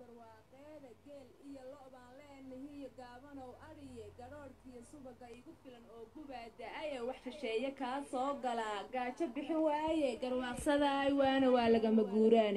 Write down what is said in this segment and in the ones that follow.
barwaaqeeda geel iyo lo' baan leenahiyo gaabanow adhiye gadhoodhkiyo subaga igu filan oo gubaa da-aye wax shisheeye kaa soo galaa gaajo bixin waaye garwaaqsadaay waana waa lagama guuraane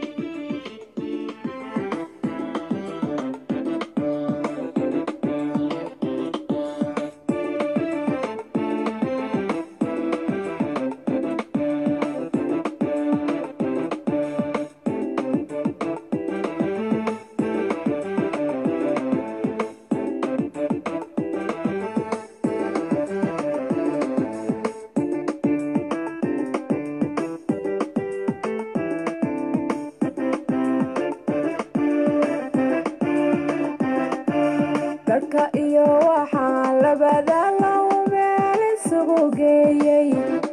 dadka iyo waxaa labada low meel isugu geeyey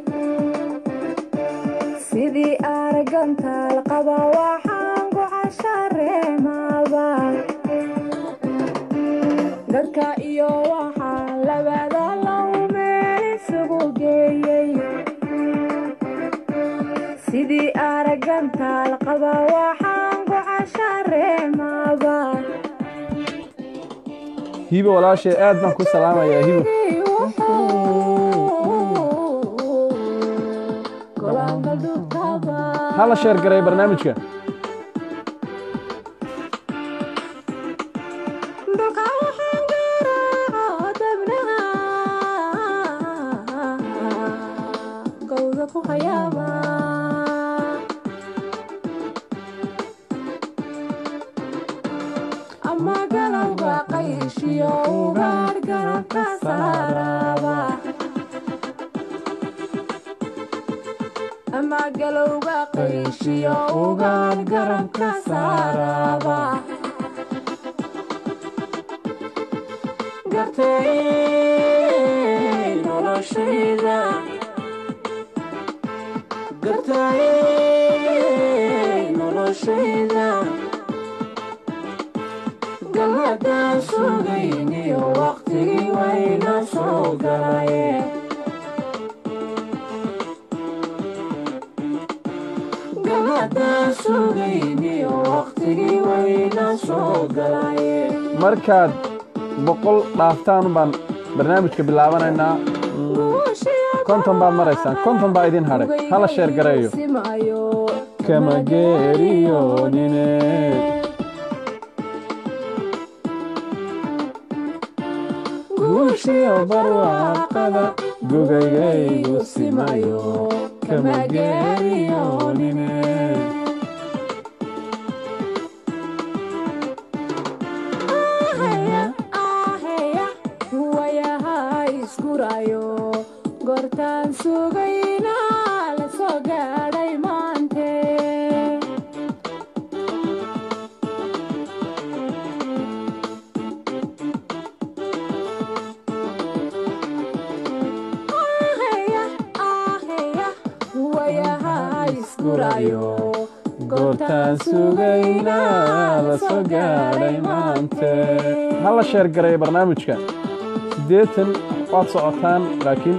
sidii aragantaal qaba waxaan ku cashareemaaba dadka iyo waxaa labada low meel isugu geeyey sidii aragantaal qaba waxaan ku cashareemaaba hibo walaashay aad baan ku salaamayaa hibo hala sheer garay barnaamijka ama galowga qayshiyo ugaar garabka saaraba ama galowga qayshiyo ugaar garabka saaraba gartay noloshayda gartay noloshayda galmadaan sugayniyo waqtigii wayna soo galaye galmadaan sugayniyo waqtigii wayna soo galaye markaad boqol dhaaftaan baan barnaamijka bilaabanaynaa konton baad maraysaan konton baa idin hadhay hala sheer gareeyo kama geeriyoonine guushiyo barwaaqada gugaygaygu simayo kama geeriyoonine wayaha isgurayo goortaan sugayna la soo gaadhay maante wayaha isgurayo goortaan sugaynaa la soo gaadhay maante hala sheer gareeyo barnaamijka siddeetan waad socotaan laakiin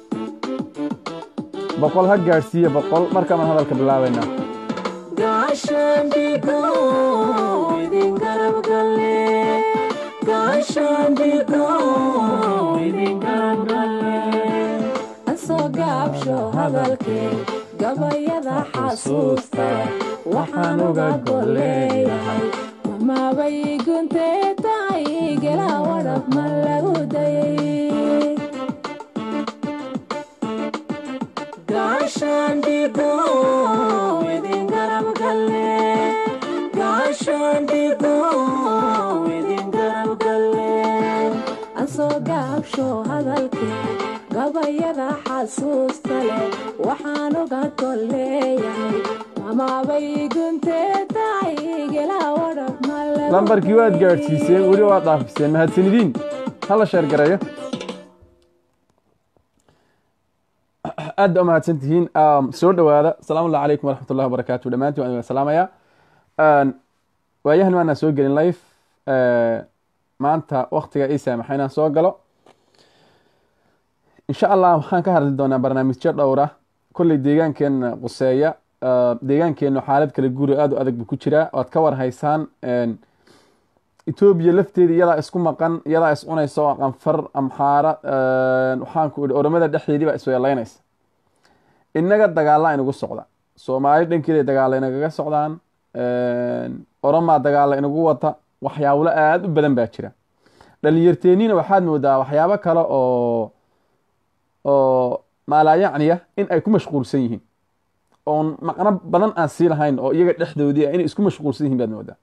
boqol ha gaadhsiiya boqol markaan hadalka bilaabaynaa gaashaandhigo idin garab galle gaashaandhigo idin garab galle asoo gaabsho hadalkee gabayada xasuusta waxaan uga golleeyahay mamaabay guntee tahay gela wadhab ma lagu dayay gaashaandhigo idin garab galle gaashaandhigo idin garab galle asoo gaabsho hadalkee gabayada xasuusta leh waxaan uga golleeyahay mamaabay guntee tahay gela wadhab ma lagu lambarkii waad gaadhsiiseen weli waad dhaafiseen mahadsanidiin hala sheer gareeyo aad baa umahadsan tihiin soo dhowaada asalaamu allahu calaykum waraxmat ullahi wabarakaatu dhammaantiin waan idin salaamayaa waayahan maanaan soo gelin life maanta waktiga ii saamaxa inaan soo galo insha allah waxaan ka hadli doonaa barnaamijyo dhowra kolley deegaankeena quseeya deegaankeenu xaalad kala guuri aada u adag buu ku jiraa waad ka war haysaan etoobiya lafteeda iyadaa isku maqan iyadaa is cunaysa oo qanfar amxaara waxaanku ihi oromada dhexdeedii baa isweelaynaysa innaga dagaalla inagu socda soomaali dhankeeda dagaalla inagaga socdaan oromaa dagaalla inagu wata waxyaablo aada u badan baa jira dhalinyarteeniina waxaad moodaa waxyaabo kale oo oo maalaayacniya in ay ku mashquulsan yihiin oon maqno badan aan sii lahayn oo iyaga dhexdoodii ah inay isku mashquulsan yihiin baad moodaa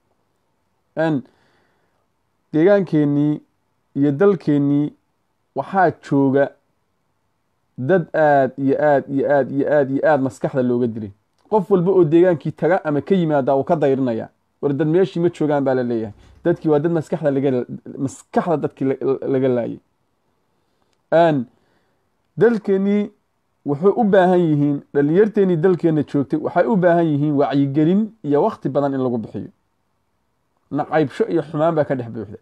deegaankeenii iyo dalkeenii waxaa jooga dad aad iyo aad iyo aad iyo aad iyo aad maskaxda looga dilay qof walba oo deegaankii taga ama ka yimaada uu ka dayrinaya war dad meeshii ma joogaan baa la leeyahay dadkii waa dad maskaxda laga maskaxda dadkii laga laayay dalkeenii wuxuu u baahan yihiin dhalinyarteenii dalkeenna joogtay waxay u baahan yihiin wacyigelin iyo wakti badan in lagu bixiyo nacaybsho iyo xumaan baa ka dhex buuxda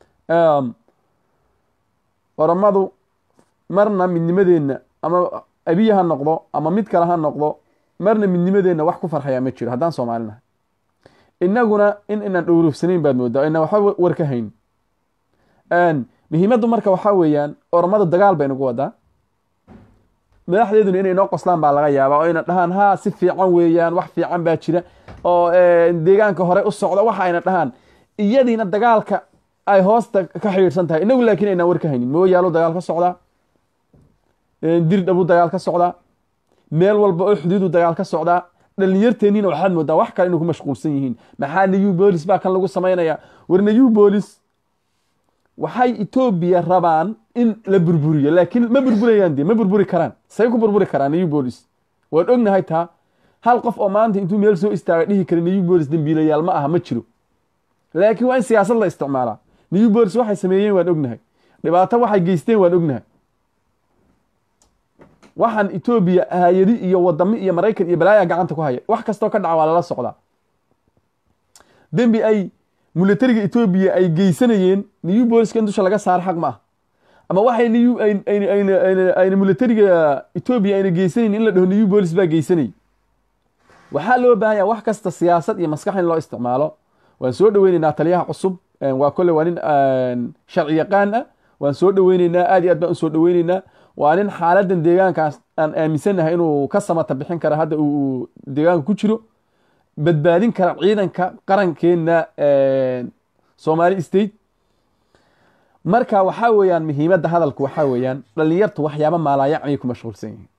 oromadu marna midnimadeenna ama abiya ha noqdo ama mid kale ha noqdo marna midnimadeenna wax ku farxayaa ma jiro haddaan soomaalinahay innaguna in inaan dhowrofsanayn baad moodaa inaan waxba war ka hayn muhiimaddu marka waxaa weeyaan oromadu dagaal bay nagu wadaa madaxdeeduna inay noo qoslaan baa laga yaabaa oo ayna dhahaan haa si fiican weeyaan wax fiican baa jira oo deegaanka hore u socda waxa ayna dhahaan iyadiina dagaalka ay hoosta ka xidhiidhsan tahay inagu laakiin aynaan war ka haynin mooyaalo dagaal ka socdaa dirdhabu dagaal ka socdaa meel walba oo xuduudu dagaal ka socdaa dhalinyarteeniina waxaad moodaa wax kale inay ku mashquulsan yihiin maxaa new bolis baa kan lagu samaynayaa war new bolis waxay etoobiya rabaan in la burburiyo laakiin ma burburayaan de ma burburi karaan say ku burburi karaan new bolis waan ognahay taa hal qof oo maanta intuu meel soo istaaga dhihi kara new bolis dembiilayaal ma aha ma jiro laakiin waa in siyaasad la isticmaalaa new bolis waxay sameeyeen waan ognahay dhibaato waxay geysteen waan ognahay waxaan etoobiya hay-adi iyo wadamo iyo maraykan iyo balaaya gacanta ku haya wax kastoo ka dhaca waa lala socdaa dembi ay milatariga etoobiya ay geysanayeen new boliska in dusha laga saaro xaq ma ah ama waxay new ayna milatariga etoobiya ayna geysanayn in la dhaho new bolis baa geysanayay waxaa loo baahanya wax kasta siyaasad iyo maskax in loo isticmaalo waan soo dhoweyneynaa taliyaha cusub waa kole waa nin sharci yaqaan ah waan soo dhoweyneynaa aad iyo aad baan usoo dhoweyneynaa waa nin xaaladan deegaankaas aan aaminsanahay inuu ka samata bixin kara hadda uu deegaanka ku jiro badbaadin kara ciidanka qarankeena somali state marka waxaa weeyaan muhiimadda hadalku waxaa weeyaan dhalinyartu waxyaaba maalaayacniyay ku mashquulsan yihiin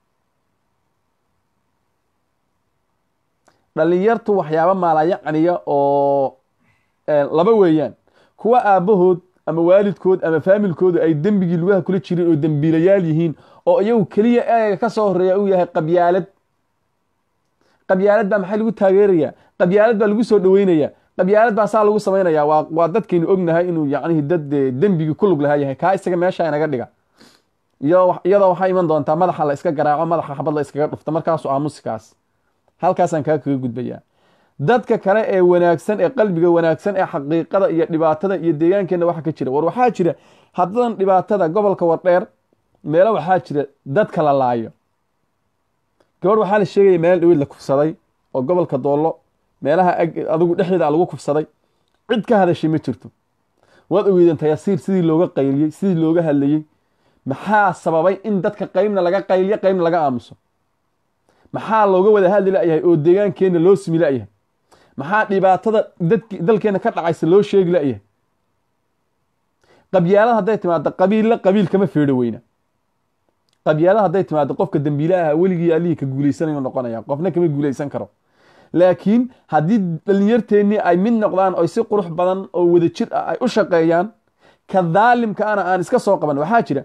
dhalinyartu waxyaaba maalaayacniya oo laba weeyaan kuwa aabbahood ama waalidkood ama faamilkoodu ay dembigii lugaha kula jireen oo dembiilayaal yihiin oo iyagu keliya eega ka soo horeeya uu yahay qabyaalad qabyaalad baa maxay lagu taageerayaa qabyaalad baa lagu soo dhoweynayaa qabyaalad baa saa lagu samaynayaa waa waa dadkaynu ognahay inuu yacnihi dad dembigii ku lug lahaa yahay kaa isaga meesha inaga dhiga iyo iyadoo waxaa iman doontaa madaxa la iska garaaco madaxa xabad la iskaga dhufta markaasu aamusikaas halkaasaan kaa kaga gudbayaa dadka kale ee wanaagsan ee qalbiga wanaagsan ee xaqiiqada iyo dhibaatada iyo deegaankeenna waxa ka jira war waxaa jira haddadan dhibaatada gobolka wardheer meelo waxaa jira dadka la laayo gabadh waxaa la sheegaya meel dhaweyd la kufsaday oo gobolka doollo meelaha adigu dhexdeeda lagu kufsaday cid ka hadashay ma jirto waad ogeydeen tayasiir sidii looga qayliyey sidii looga hadlayey maxaa sababay in dadka qaybna laga qayliyo qaybna laga aamuso maxaa looga wada hadli layahay oo deegaankeenna loo simi layahay maxaa dhibaatada dalkeenna ka dhacaysa loo sheegi layahay qabyaalad hadday timaado qabiilla qabiil kama feedho weyna qabyaalad hadday timaado qofka dembiilaha weligii allihii ka guuleysanayu noqonaya qofna kama guuleysan karo laakiin haddii dhalinyarteennii ay mid noqdaan oo si qurux badan oo wada jir ah ay u shaqeeyaan ka daalimka ana aan iska soo qaban waxaa jira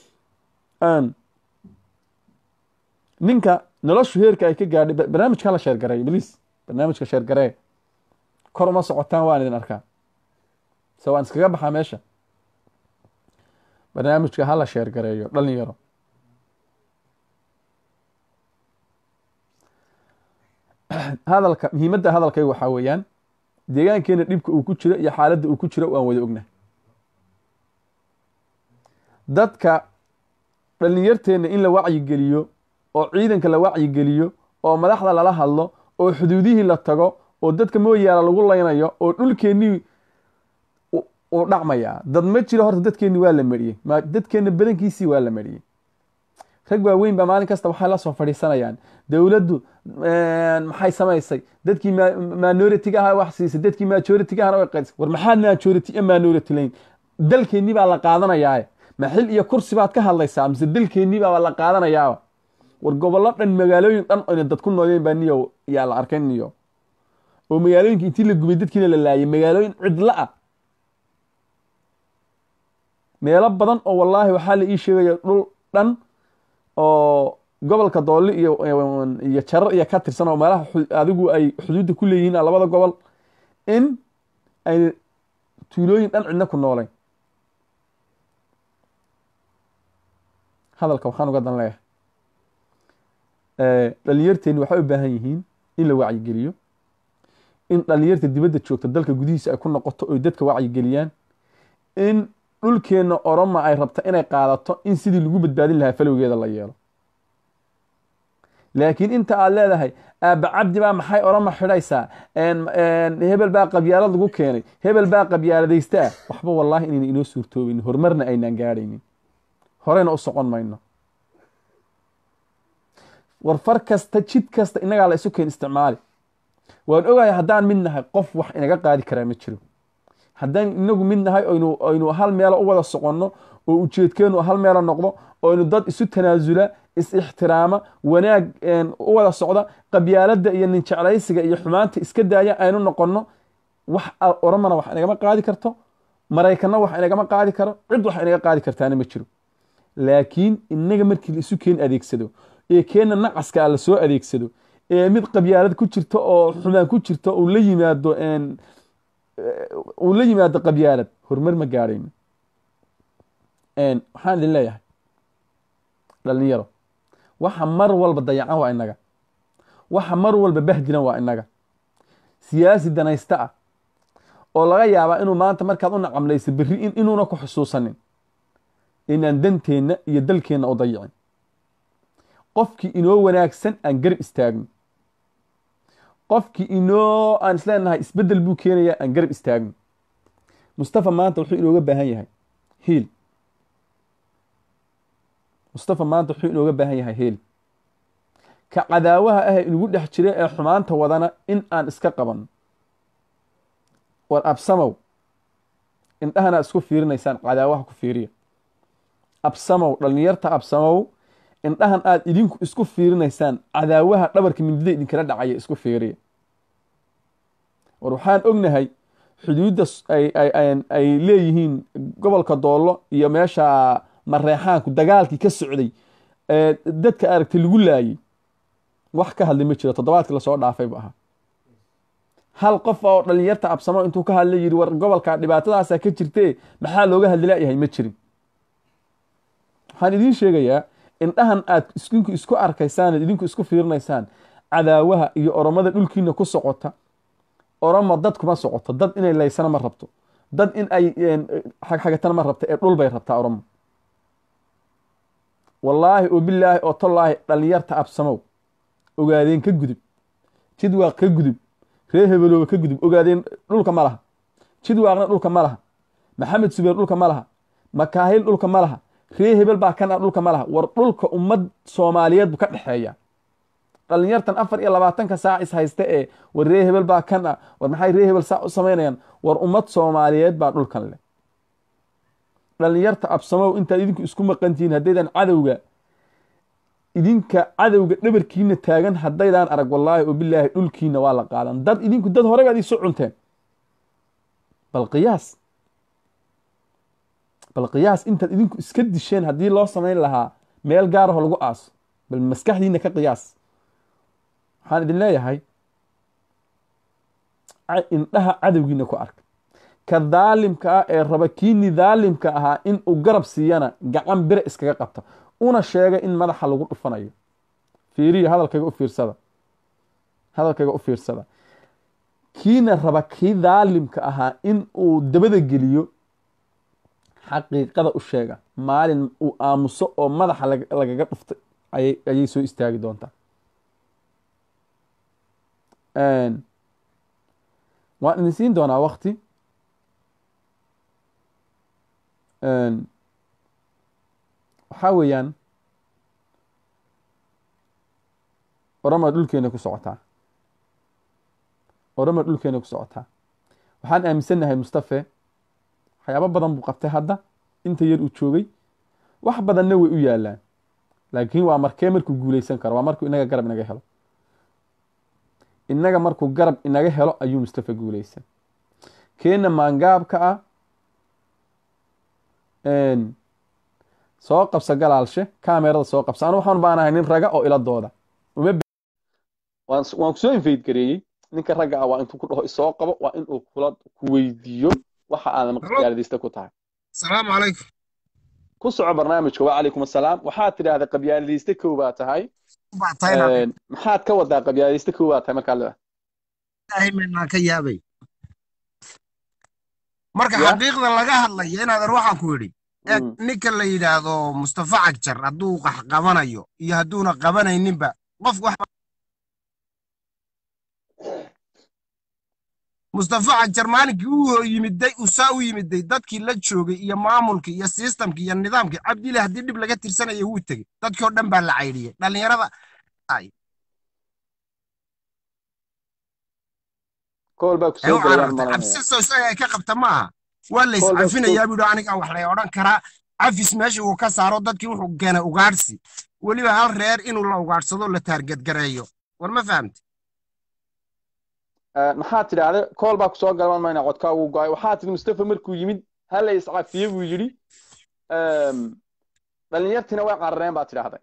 ninka noloshu heerka ay ka gaadhay barnaamijka hala sheergareeyo bliis barnaamijka sheergaree kor uma socotaan waan idin arkaa se waan iskaga baxaa meesha barnaamijka hala sheergareeyo dhalinyaro hadalka muhiimadda hadalkayga waxaa weeyaan deegaankeena dhibka uu ku jiro iyo xaaladda uu ku jiro waan wada ognahay dadka dhalinyarteenna in la wacyigeliyo oo ciidanka la wacyigeliyo oo madaxda lala hadlo oo xuduudihii la tago oo dadka mooyaala lagu laynayo oo dhulkeennii uu dhacmayaa dad ma jiro horta dadkeenni waa la mariyey ma dadkeenna badankiisii waa la mariyey rag waaweyn baa maalin kasta waxay la soo fadhiisanayaan dowladdu maxay samaysay dadkii minority ahaa wax siisay dadkii majority ahana way qaysay war maxaad majority iyo minority layn dalkeennii baa la qaadanayaa ma xil iyo kursi baad ka hadlaysaa mise dalkeennii baa la qaadanayaaba war gobollo dhan magaalooyin dhan oyna dad ku nooleen baa niyo yaa la arkay niyo oo magaalooyinka intii la gubay dadkiina la laayay magaalooyin cidla ah meelo badan oo wallaahi waxaa la ii sheegaya dhul dhan oo gobolka doolli iyo iyo jarar iyo ka tirsan oo meelaha adigu ay xuduudda ku leeyihiin labada gobol in ay tuulooyin dhan cidna ku noolayn hadalka waxaan uga dan leeyahay dhalinyarteeni waxay u baahan yihiin in la wacyigeliyo in dhalinyarta dibadda joogta dalka gudihiisa ay ku noqoto oy dadka wacyigeliyaan in dhulkeenna oroma ay rabta inay qaadato in sidii lagu badbaadin lahaa falowgeeda la yeelo laakiin inta aad leedahay aabba cabdi baa maxay oroma xidhaysaa hebel baa qabyaalad lagu keenay hebel baa qabyaaladaysta ah waxba wallaahi inayna inoo suurtoobaynin horumarna aynaan gaadhaynin horeyna u socon mayno war far kasta jid kasta innagaa la isu keen isticmaali waan ogahay haddaan mid nahay qof wax inaga qaadi karaa ma jiro haddaan inagu mid nahay oynu aynu hal meelo u wada soconno oo ujeedkeenu hal meelo noqdo oynu dad isu tanaasula is-ixtiraama wanaag u wada socda qabyaaladda iyo ninjeclaysiga iyo xumaanta iska daaya aynu noqonno wax oromana wax inagama qaadi karto maraykanna wax inagama qaadi karo cid wax inaga qaadi kartaana ma jiro laakiin inaga markii la isu keen adeegsado ee keenna nacaska la soo adeegsado ee mid qabyaalad ku jirto oo xumaan ku jirto uu la yimaado uu la yimaado qabyaalad horumar ma gaadhayno waxaan idin leeyahay dhalinyaro waxa mar walba dayacan waa inaga waxa mar walba bahdilan waa inaga siyaasi danaysta ah oo laga yaabaa inuu maanta markaad u nacamlaysa berri inuuna ku xusuusanin inaan danteenna iyo dalkeenna u dayicin qofkii inoo wanaagsan aan garab istaagno qofkii inoo aan isleenahay isbeddel buu keenayaa aan garab istaagno mustafa maanta wuxuu inooga baahan yahay hiil mustafa maanta wuxuu inooga baahan yahay hiil ka cadaawaha ah ee inugu dhex jira ee xumaanta wadana in aan iska qabanno war absamow indhahana isku fiirinaysaan cadaawaha ku fiiriya absamow dhalinyarta absamow indhahan aad idinku isku fiirinaysaan cadaawaha dhabarka mindida idinkala dhacaya isku fiiriya war waxaan ognahay xuduudda ay leeyihiin gobolka doollo iyo meesha mareexaanku dagaalkii ka socday dadka aragtay lagu laayay wax ka hadlay ma jiro toddobaadkii lasoo dhaafay bu ahaa hal qof oo dhalinyarta absamo intuu ka hadlay yidhi war gobolka dhibaatadaasa ka jirtee maxaa looga hadlilaayahay ma jirin waxaan idiin sheegayaa indhahan aad idinku isku arkaysaan idinku isku fiirinaysaan cadaawaha iyo oromada dhulkiina ku socota oromo dad kuma socoto dad inay laysana ma rabto dad in ay xagxagatana ma rabto ee dhul bay rabtaa oromo wallaahi oo bilaahi oo tollaahi dhalinyarta absamow ogaadeen ka gudub jidwaaq ka gudub ree hebelooba ka gudub ogaadeen dhulka ma laha jidwaaqna dhulka ma laha maxamed subeer dhulka ma laha makaahil dhulka ma laha ree hebel baa kan ah dhulka ma laha war dhulka ummad soomaaliyeed bu ka dhexeeya dhalinyartan afar iyo labaatanka saac is haysta ee war ree hebel baa kan ah war maxay ree hebel saa u samaynayaan war ummad soomaaliyeed baa dhulkan leh dhalinyarta absamow intaad idinku isku maqantihiin haddaydan cadowga idinka cadowga dhabarkiina taagan haddaydaan arag wallaahi oo bilaahi dhulkiina waa la qaadan dad idinku dad hore baad isu cunteen bal qiyaas bal qiyaas intaad idinku iska disheen haddii loo samayn lahaa meel gaaraho lagu aaso bal maskaxdiina ka qiyaas waxaan idin leeyahay indhaha cadowgiina ku arka ka daalimka ah ee raba kiini daalimka ahaa in uu garab siiyana gacan bire iskaga qabta una sheega in madaxa lagu dhufanayo fiiriya hadalkayga u fiirsada hadalkayga u fiirsada kiina raba kii daalimka ahaa in uu dabada geliyo xaqiiqada u sheega maalin uu aamuso oo madaxa lagaga dhuftay ayay soo istaagi doontaa Een, waan idin siin doonaa wakti Een, waxaa weeyaan orama dhulkeena ku socotaa orama dhulkeena ku socotaa waxaan aaminsannahay mustafe waxyaabo badan buu qabtay hadda inta yar uu joogay wax badanna way u yaalaan laakiin waa markee markuu guuleysan karo waa markuu inaga garab inaga helo inaga markuu garab inaga helo ayuu mustafe guuleysan keena maangaabka ah een, soo qabsa galaalshe kamerada soo qabsa anu waxaan baanahay nin raga oo iladooda uma b- waan s- waan kusoo invade gareeyey ninka ragga ah waa intuu ku dhaho isoo qabo waa inuu kula ku weydiiyo waxa aadan qabyaaladaysta ku tahay asalaamu calaykum ku soco barnaamijka wacalaykum assalaam waxaad tidhaahda qabyaaladayste kow baa tahay baa tahay Een, maxaad ka wadaa qabyaaladayste kow baa tahay markaa leedahay ilaahay meelnaan ka yaabay marka Ya. xaqiiqda laga hadlaya inaadan waxaan ku yidhi eeg Mm. ninka la yidhaahdo mustafa cagjar hadduu qax qabanayo iyo hadduuna qabanayninba qof wax mustafa cagjar maalinkii uu yimiday usaa u yimiday dadkii la joogay iyo maamulkii iyo sistamkii iyo nidaamkii cabdile haddii dhib laga tirsanaya wuu tegey dadkii oo dhan baa la caydhiyey dhallinyarada ay kool baa ku ay soo u galayaan carartay malanaya cabsiso isaga ay ka qabta maaha waa la Kolba iscafinayaa buu aniga wax lay odhan karaa cafis meesha uu ka saaro dadkii wuxuu keenay ugaadhsi weliba hal reer inuu la ugaadhsado la taargedgareeyo war ma fahamti Een, maxaad tidhaahda kool baa kusoo galman mayna codkaa uu go-ay waxaa tidhi mustafa markuu yimid hala iscafiye buu yidhi Een, dhalinyartiina way carareen baa tidhaahday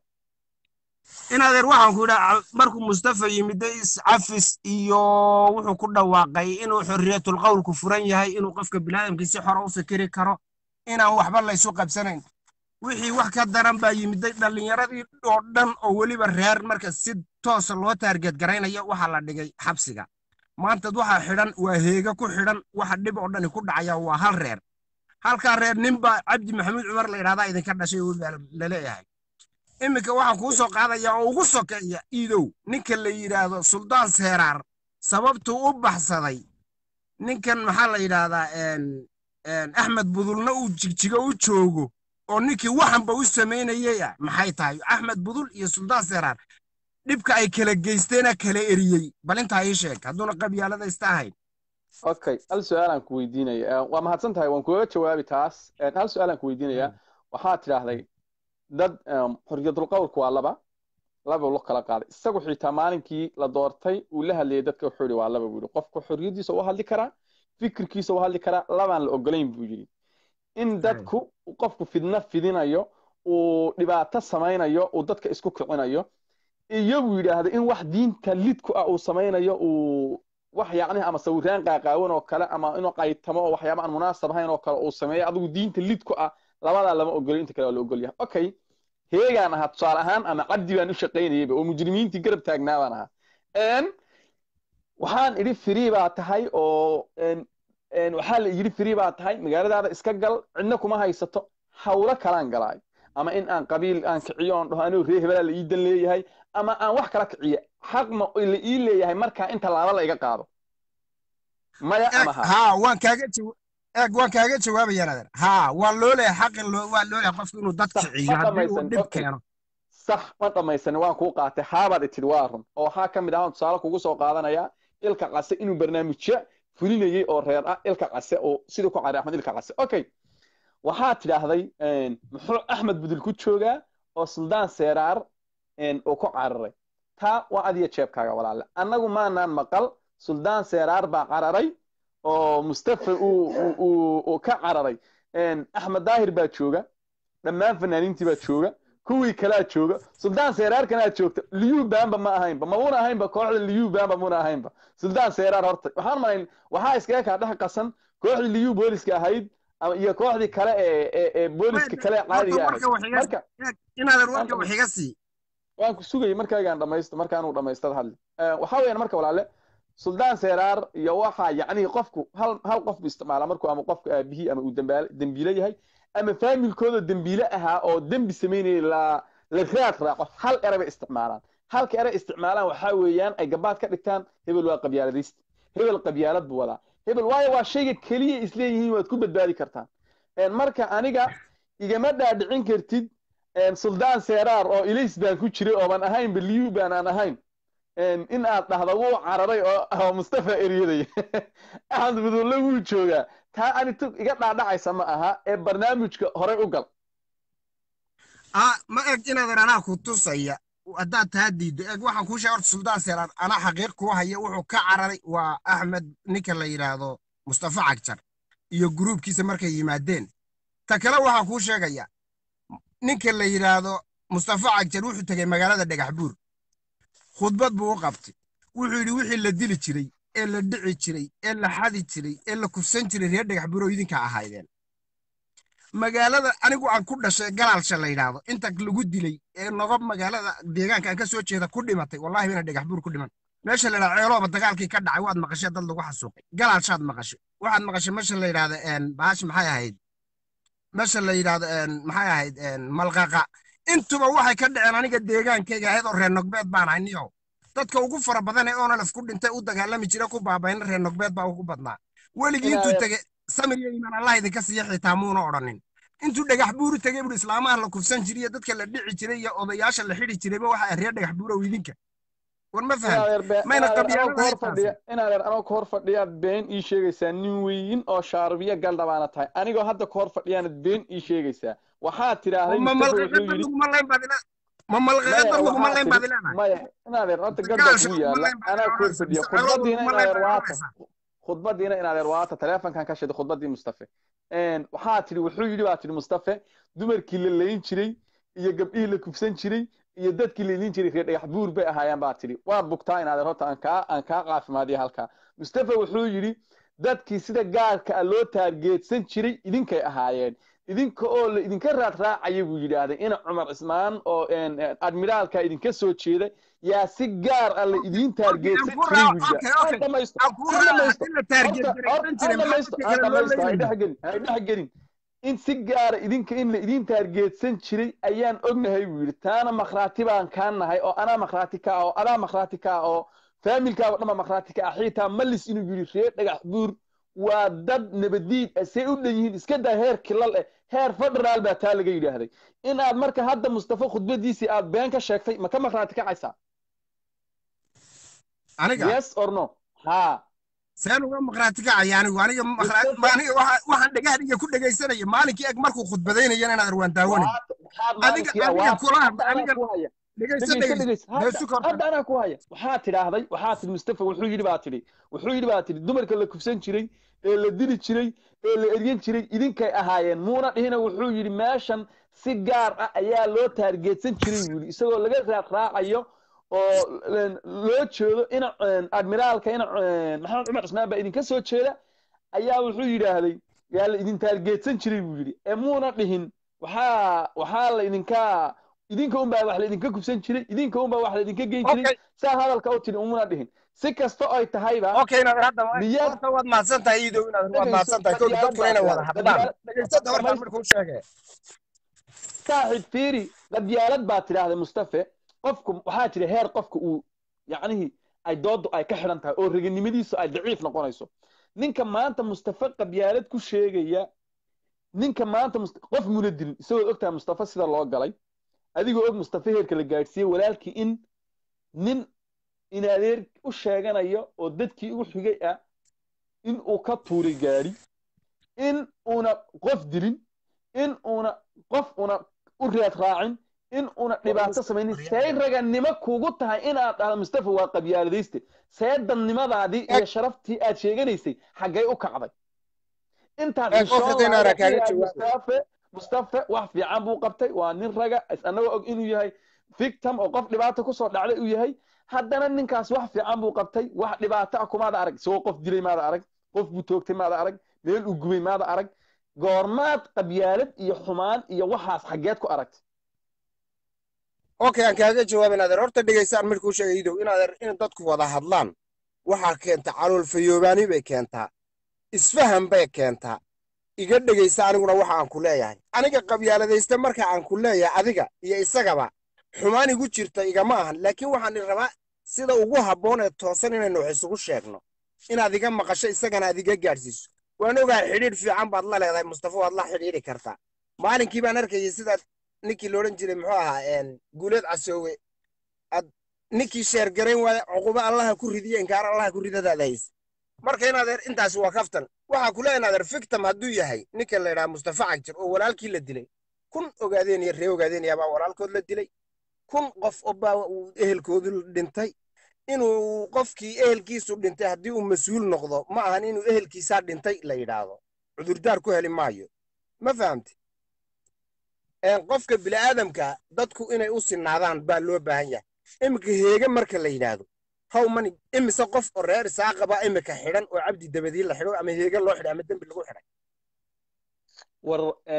inadeer waxaan ku idhaa markuu mustafa yimiday iscafis iyo wuxuu ku dhawaaqay inuu xorriyatul qowlku furan yahay inuu qofka biniaadamkii si xora u fikiri karo inaan waxba laysu qabsanayn wixii wax ka daran baa yimiday dhallinyaradii oo dhan oo weliba reer marka si toosa loo taargeedgaraynaya waxaa la dhigay xabsiga maantad waxaa xidhan waa heega ku xidhan waxa dhib oo dhani ku dhacaya waa hal reer halkaa reer ninbaa cabdi maxamuud cumar la yidhahdaa idinka dhashay weliba laleeyahay iminka waxaan kuu soo qaadaya oo ugu sokeeya iidow ninka la yidhaahdo suldaan seeraar sababtuu u baxsaday ninkan maxaa la yidhaahdaa een- een axmed budulna uu jigjigo u joogo oo ninkii waxanba u samaynayay ah maxay tahay axmed budul iyo suldaan seeraar dhibka ay kala geysteena kala eriyey bal intaa ii sheeg hadduuna qabyaaladaysta ahayn okay hal su-aalaan ku weydiinaya Een, waa mahadsan tahay waan kuga jawaabi taas Een, hal su-aalaan ku weydiinaya waxaad tidhaahday dad em, xorriyatul qowlku waa laba laba lo kala qaaday isagu xitaa maalinkii la doortay uu la hadlayay dadka wuxuu yidhi waa laba buu yidhi qofku xorriyadiisa u hadli karaa fikirkiisa u hadli karaa labaan la ogolayn buu yidhi in dadku qofku fidna fidinayo uu dhibaato samaynayo uu dadka isku kicinayo iyo buu yidhaahda in wax diinta lidku ah uu samaynayo uu wax yacni ama sawiraan qaaqaawan oo kale ama inuu qaytamo oo waxyaaba aan munaasab ahayn oo kale uu sameeyo adigu diinta lidku ah labadaa lama ogolo inta kale waa la ogol yahay okay heegaan ahaa tusaale ahaan ama cabdi baan u shaqaynayayba oo mujrimiintii garab taagnaa baan ahaa Een, waxaan idhi free baa tahay oo een, een, waxaa la yidhi free baa tahay magaaladaada iska gal cidna kuma haysato hawlo kalaan galaay ama in aan qabiil aan kiciyo oon dhaho anuu ree hebelaa la ii dan leeyahay ama aan wax kala kiciyo xaq ma la ii leeyahay markaa in tallaabo la iga qaado maya eeg ama ha haa waan kaaga jawa- eeg waan kaaga jawaabayaa nader haa waa loo leeyahay xaqin loo waa loo leeyahay qofku inuu dad sax kiciyo ma haddii uu dhamaysan dhib okay keeno sax ma dhamaysan waan kuu qaatay haabaad itid waa run oo waxaa ka mid ah aan tusaale kugu soo qaadanaya ilka case inuu barnaamijyo fulinayay oo reer ah ilka case oo sidii ku cari axmed ilka case okay waxaad tidhaahday een, muxuu axmed budul ku joogaa oo suldaan seeraar een, uu ku cararay taa waa adiya jeebkaaga walaale annagu maanaan maqal suldaan seeraar baa cararay oo mustafa uu uu- uu uu ka cararay Een, axmed daahir baa jooga dhammaan fanaaniintii baa jooga kuwii kalaa jooga suldaan seeraarkanaa joogta liyu baanba ma ahaynba mamuna ahaynba kooxda liyu baanba muna ahaynba suldaan seeraar horta waxaan malayn waxaa iskaga kaa dhex qasan kooxdii liyu booliska ahayd ama iyo kooxdii kale ee ee ee booliska kale ee horta caadiga ahayd warka wax iga marka eeg inaadan waan warka wax dhamayst iga sii waan ku sugayay markaagaan dhamaysto markaanuu dhamaystad hadli Eh, waxaa weeyaan marka walaale suldaan seeraar iyo waxaa yacni qofku hal hal qof bu isticmaala markuu ama qofku aabihii ama uu dembaale dembiile yahay ama faamilkooda dembiile ahaa oo dembi samaynayay la la raad raaco hal eray bay isticmaalaan halka eray isticmaalaan waxaa weeyaan ay gabaad ka dhigtaan hebel waa qabyaaladayst hebel qabyaalad buu wadaa hebel waayo waa shayga keliya isleeyihiin waad ku badbaadi kartaan Een, marka aniga igama dhaadhicin kartid een, suldaan seeraar oo ilays baan ku jiray ooban ahayn beliyu baan aan ahayn Een, in aad dhahdo wuu cararay oo oo mustafa eryaday axmed budulle wuu joogaa taa ani tug iga dhaadhacaysa ma aha ee barnaamijka horey u gal ah ma eg inaadan anaa ku tusaya haddaad taa diiddo eg waxaan kuu sheegay horta suldaan seeraan anaa xaqiiq kuu haya wuxuu ka cararay waa axmed ninka la yidhaahdo mustafa cagjar iyo gruubkiisa markay yimaadeen ta kale waxaan kuu sheegaya ninka la yidhaahdo mustafa cagjar wuxuu tegey magaalada dhagax buur khudbad buu u qabtay wuxuu yidhi wixii la dili jiray ee la dhici jiray ee la xadi jiray ee la kufsan jiray reer dhagax buur oo idinka ahaydeen magaalada anigu aan ku dhashay galaalsha la yidhaahdo inta lagu dilay ee nogob magaalada deegaanka aan ka soo jeeda ku dhimatay wallahi bina dhagax buur ku dhiman meesha la yidhahdo ceelooba dagaalkii ka dhacay waad maqashay dad lagu xasuuqay galaalshaad maqashay waxaad maqashay meesha la yidhahdo baash maxay ahayd meesha la yidhahdo maxay ahayd malqaqa intuba waxay ka dhaceen aniga deegaankayga ahayd oo reer nogbeed baan ahay niyow dadka ugu fara badan ee onalef ku dhintay u dagaalami jira ku baabayna reer nogbeed baa ugu badnaa weligii intuu tege samir iyo iimaan allah idinka siiya xitaa muuna odhanin intuu dhagax buuru tegey buu islaamaha la kufsan jiray iyo dadka la dhici jiray iyo odayaasha la xidhi jirayba waxa reer dhagax buurow idinka war ma fahan mayna inaadeer anoo ka hor fadhiyaad been ii sheegaysaa nin weyin oo shaarbiya galdhabaana tahay anigoo hadda ka hor fadhiyaanad been ii sheegaysaa waxaad tidhaahday ma malqaqada laguma layn baad ila ma malqaqada laguma layn baad ilaahay maya inaadeer horta gadbaa kuu yaala anaa ka hor fadhiya khudbadiina inaadeer waata khudbadiina inaadeer waata taleefonkan ka shiday khudbadii mustafe waxaa tidhi wuxuu yidhi baa tidhi mustafe dumarkii la layn jiray iyo gabdhihii la kufsan jiray iyo dadkii la idin jiray reer dhagax buur bay ahaayeen baa tidhi waad bugtaa inaadeer horta aan kaa aan kaa caafimaadiya halkaa mustafe wuxuu yidhi dadkii sida gaarka ah loo taargeedsan jiray idinkay ahaayeen idinka oo la idinka raad raacaya buu yidhaahday ina cumar cismaan oo admiraalka idinka soo jeeda yaa si gaar ah la idiin taargeedsan jiray buuyidhexgelin in si gaara idinka in la idiin taargeedsan jiray ayaan ognahay buu yidhi taana makhraati baan kaa nahay oo anaa makhraati ka ah oo adaa makhraati ka ah oo faamilkaaga dhanba makhraati ka ah xiitaa malis inuu yidhi reer dhagax buur waa dad nabadiid ah say u dhan yihiin iska daa heer kilal eh heer federaal baa taa laga yidhaahday in aad marka hadda mustafa khudbadiisii aad been ka sheegtay ma ka makhraati kacaysaa aniga yes or no ha seen uga maqraati kacaya anigu aniga aniga waxaan dhegahdiga ku dhegaysanaya maalinkii eg markuu khudbadaynayana inaad arwaan daawanay adiga adiga kula hadla aniga hadda anaa ku haya waxaa tidhaahday waxaa tidhi mustafa wuxuu yidhi baa tidhi wuxuu yidhi baa tidhi dumarka la kufsan jiray ee la dili jiray ee la eryan jiray idinkay ahaayeen muuna dhihina wuxuu yidhi meeshan si gaar ah ayaa loo taargeedsan jiray buu yidhi isagoo laga raad raacayo oo loo jeedo ina admiraalka ina maxamed cumar cismaan baa idinka soo jeeda ayaa wuxuu yidhaahday yaa la idin taargeedsan jiray buu yidhi ee muuna dhihin waxaa waxaa la idinka idinka unbaa wax la idinka kubsan jiray idinka unbaa wax la idinka geyn jiray saa hadalka u tidhi umuna dhihin si kasta oy tahayba okay inaad hadda waad mahadsan tahay iidow inaad waad mahadsan tahay kowda dadkuna inay wada hadlaan dhegeysada hortaan markuu sheegay saaxib fiiri qabyaalad baa tidhaahday mustafe qofku waxaa jira heer qofka uu yacnihii ay doodu ay ka xidhan tahay oo reganimadiisu ay daciif noqonayso ninka maanta mustafa qabyaalad ku sheegaya ninka maanta qof muna dilin isagoo ogtahay mustafa sida loo galay adigoo og mustafa heerka la gaadhsiiyey walaalkii in nin in adeer u sheeganayo oo dadkii ugu xigay ah in uu ka tuuray gaadhi in uuna qof dilin in uuna qof una u raad raacin in una dhibaato samaynin see raganimo kugu tahay inaad dhahdo mustafa waa qabyaaladayste see dannimadaadii iyo sharaftii aad sheeganaysay xaggay u kacday intaad mustafe mustafe wax fiican buu qabtay waa nin raga annagoo og inuu yahay victim oo qof dhibaato kusoo dhacday uu yahay haddana ninkaas wax fiican buu qabtay wax dhibaato ah kumaada arag isagoo qof dilay maada arag qof buu toogtay maada arag meel uu gubay maada arag goormaad qabyaalad iyo xumaan iyo waxaas xaggeed ku aragtay okay aan kaaga jawaab inaadeer horta dhegaysaan markuu sheegay idow inaadeer in dadku wada hadlaan waxaa keenta calool fayoobaani bay keentaa isfahan bay keentaa iga dhegaysta aniguna waxa aan ku leeyahay aniga qabyaaladaysta marka aan ku leeyahay adiga iyo isagaba xumaan igu jirta igama ahan laakiin waxaan rabaa sida ugu habboon ee toosan inaynu wax isugu sheegno inaad iga maqasho isagana aad iga gaadhsiiso waan ogahay xidhiidh fiican baad la leedahay mustafa waad la xidhiidhi kartaa maalinkii baan arkayay sidaad ninkii loodhan jiray muxuu ahaa guuleed casoowe ad ninkii sheergarayn waaya cuqubo allaha ku ridiye inkaar allaha ku ridadaada hayse marka inaadeer intaasi waa kaftan waxaa kule inaadeer fictam hadduu yahay ninka la yidhaha mustafa cagjir oo walaalkii la dilay kun ogaadeen iyo ree ogaadeenaya baa walaalkood la dilay kun qof obaa uu ehelkoodu dhintay inuu qofkii ehelkiisu dhintay haddii uu mas-uul noqdo ma ahan inuu ehelkiisaa dhintay la yidhaahdo cudurdaar ku heli maayo ma fahamti qofka bini'aadamka dadku inay u sinaadaan baa loo baahan yahay iminka heege marka la yidhaahdo how many imise qof oo reer isaaqa baa imika xidhan oo cabdi dabadii la xidho ama heege loo xidhay ama dembi lagu xidhay war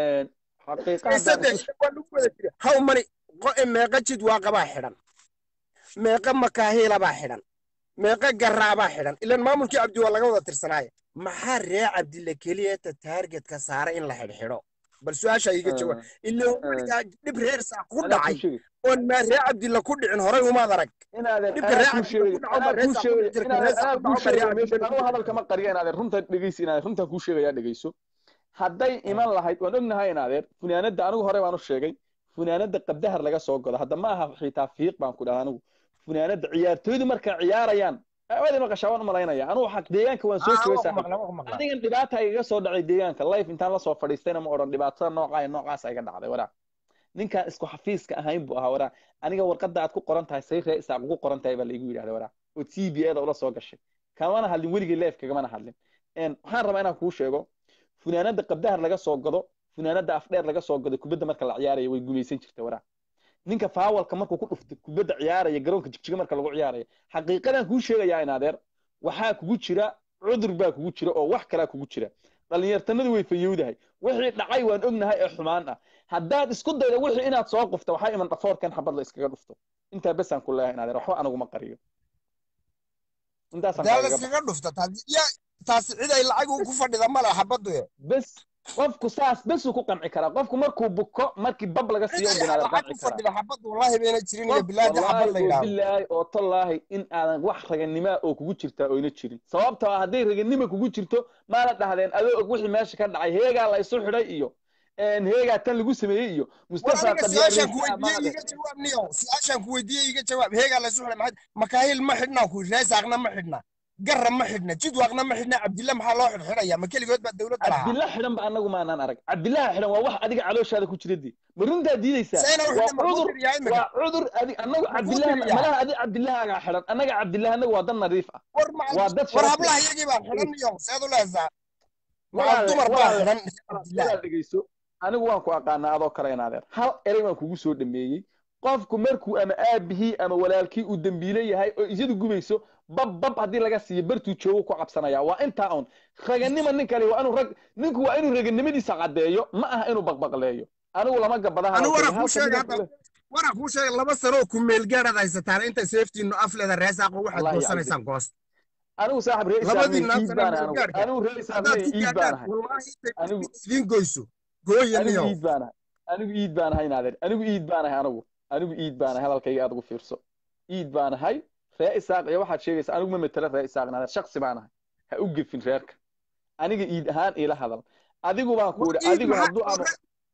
how many meeqa jid waa qabaa xidhan meeqa makaahiilabaa xidhan meeqa garaabaa xidhan ilan maamulkii cabdi waa laga wada tirsanaaye maxaa ree cabdille keliyata taargetka saaray in la xidhxidho bal su-aasha iga jawaab ilan weligaa dhib reer saa ku dhacay oon maa ree cabdille ku dhicin horay umaad arag dhibka ree cabdille ku dhaco ma ree saa ku dhici jirka ree saa ku dhaco ma ree cabdille anuu hadalka ma qariya inaadeer runta dhegeysi inaadeer runtan kuu sheegayaa dhegeyso hadday iman lahayd waan ognahay inaadeer funaanadda anigu hore baan u sheegay funaanadda qabdahar laga soo godo hadda ma aha xitaa fiiq baan ku dhaha anigu funaanadda ciyaartooydu markay ciyaarayaan aawadi maqashaa waan u malaynaya anigu xaq deegaanka waan soo joogay saaxiib adigan dhibaata igaga soo dhacay deegaanka life intaan la soo fadhiistayna ma odhan dhibaatada noocaa noocaas iga dhacday waraa ninkaan isku xafiiska ahayn buu ahaa waraa aniga warqadda aad ku qoran tahay say ree isaaq ugu qoran tahay baa laigu yidhahda waraa oo t b a da ula soo gashay kamana hadlin weligay life kagamana hadlin waxaan rabaa inaan kuu sheego funaanadda qabdahar laga soo godo funaanadda afdheer laga soo godo kubadda marka la ciyaaraya way gumaysan jirtay waraa ninka faawalka markuu ku dhufto kubadda ciyaaraya garoonka jigjiga marka lagu ciyaaraya xaqiiqadan kuu sheegayaa inaadeer waxaa kugu jira cudur baa kugu jira oo wax kalaa kugu jira dhallinyartanadu way fayowdahay wixii dhacay waan ognahay ee xumaan ah haddaad isku dayda wixii inaad soo qufta waxaa iman dhafoorkan xabad la iskaga dhufto intaa besaan ku leeyahay inaadeer waxba anaguma qariyo intaasaiskaga dhufta taasi cid ay lacag ku fadhida male xabaddu bes qofku saas besuu ku qanci karaa qofku markuu buko markii bab laga siiyo binaadan qanci karaa oo tallaahi in aadan wax raganimaa oo kugu jirtaa oyna jirin sababtoo ah hadday raganima kugu jirto maana dhahdeen adoo og wixii meesha ka dhacay heegaa la isu xidhay iyo heegaa tan lagu sameeyey iyo mustafa su-aashaan ku weydiiyey iga jawaab heegaa la isu xidhay maxay makaahil ma xidhnaa ku reesaaqna ma xidhnaa garra ma xidhna jidwaaqna ma xidhna cabdilla maxaa loo xidhxidhaya ma keligood baa dowladda lahaa cabdilla xidhan ba anagu maanaan arag cabdillaha xidhan waa wax adiga calooshaada ku jira dee ma runtaa diidaysaa waa cudur waa cudur adig anagu cabdillaha malaha adi cabdillahaagaa xidhan annaga cabdillaha anagu waa dad nadiif ah waa dad war hablaha iyagii baa xidhan iyo seed u leesaa waa dumar baa xidhan cabdillaha dhegeyso anigu waan ku aqaanaa adoo kale inaadeer hal erey baan kugu soo dhameeyey qofku markuu ama aabihii ama walaalkii uu dembiile yahay oo iyadu gubayso bab bab haddii laga siiyo bartuu joogo ku cabsanaya waa intaa un raganima nin kale waa inuu rag ninku waa inuu raganimadiisa caddeeyo ma aha inuu baqbaqleeyo anigu lama gabadaha waraa kuu sheega laba sanoo ku meelgaadhaad haysataan inta seeftiinu afleeda reesaaqo waxaad goosanaysaan goos anigu saaxib ree anigu ree isaaqle iid baan ahay idiin goyso gooyaniyo iid baan ahay anigu iid baan ahay naadeer anigu iid baan ahay anigu anigu iid baan ahay hadalkayga aad ugu fiirso iid baan ahay ree isaaq iyo waxaad sheegaysaa anigu ma metelo ree isaaq naadeer shaksi baan ahay ha u gefin reerka aniga iid ahaan ila hadal adigu baan ku idhi adigu hadduu ama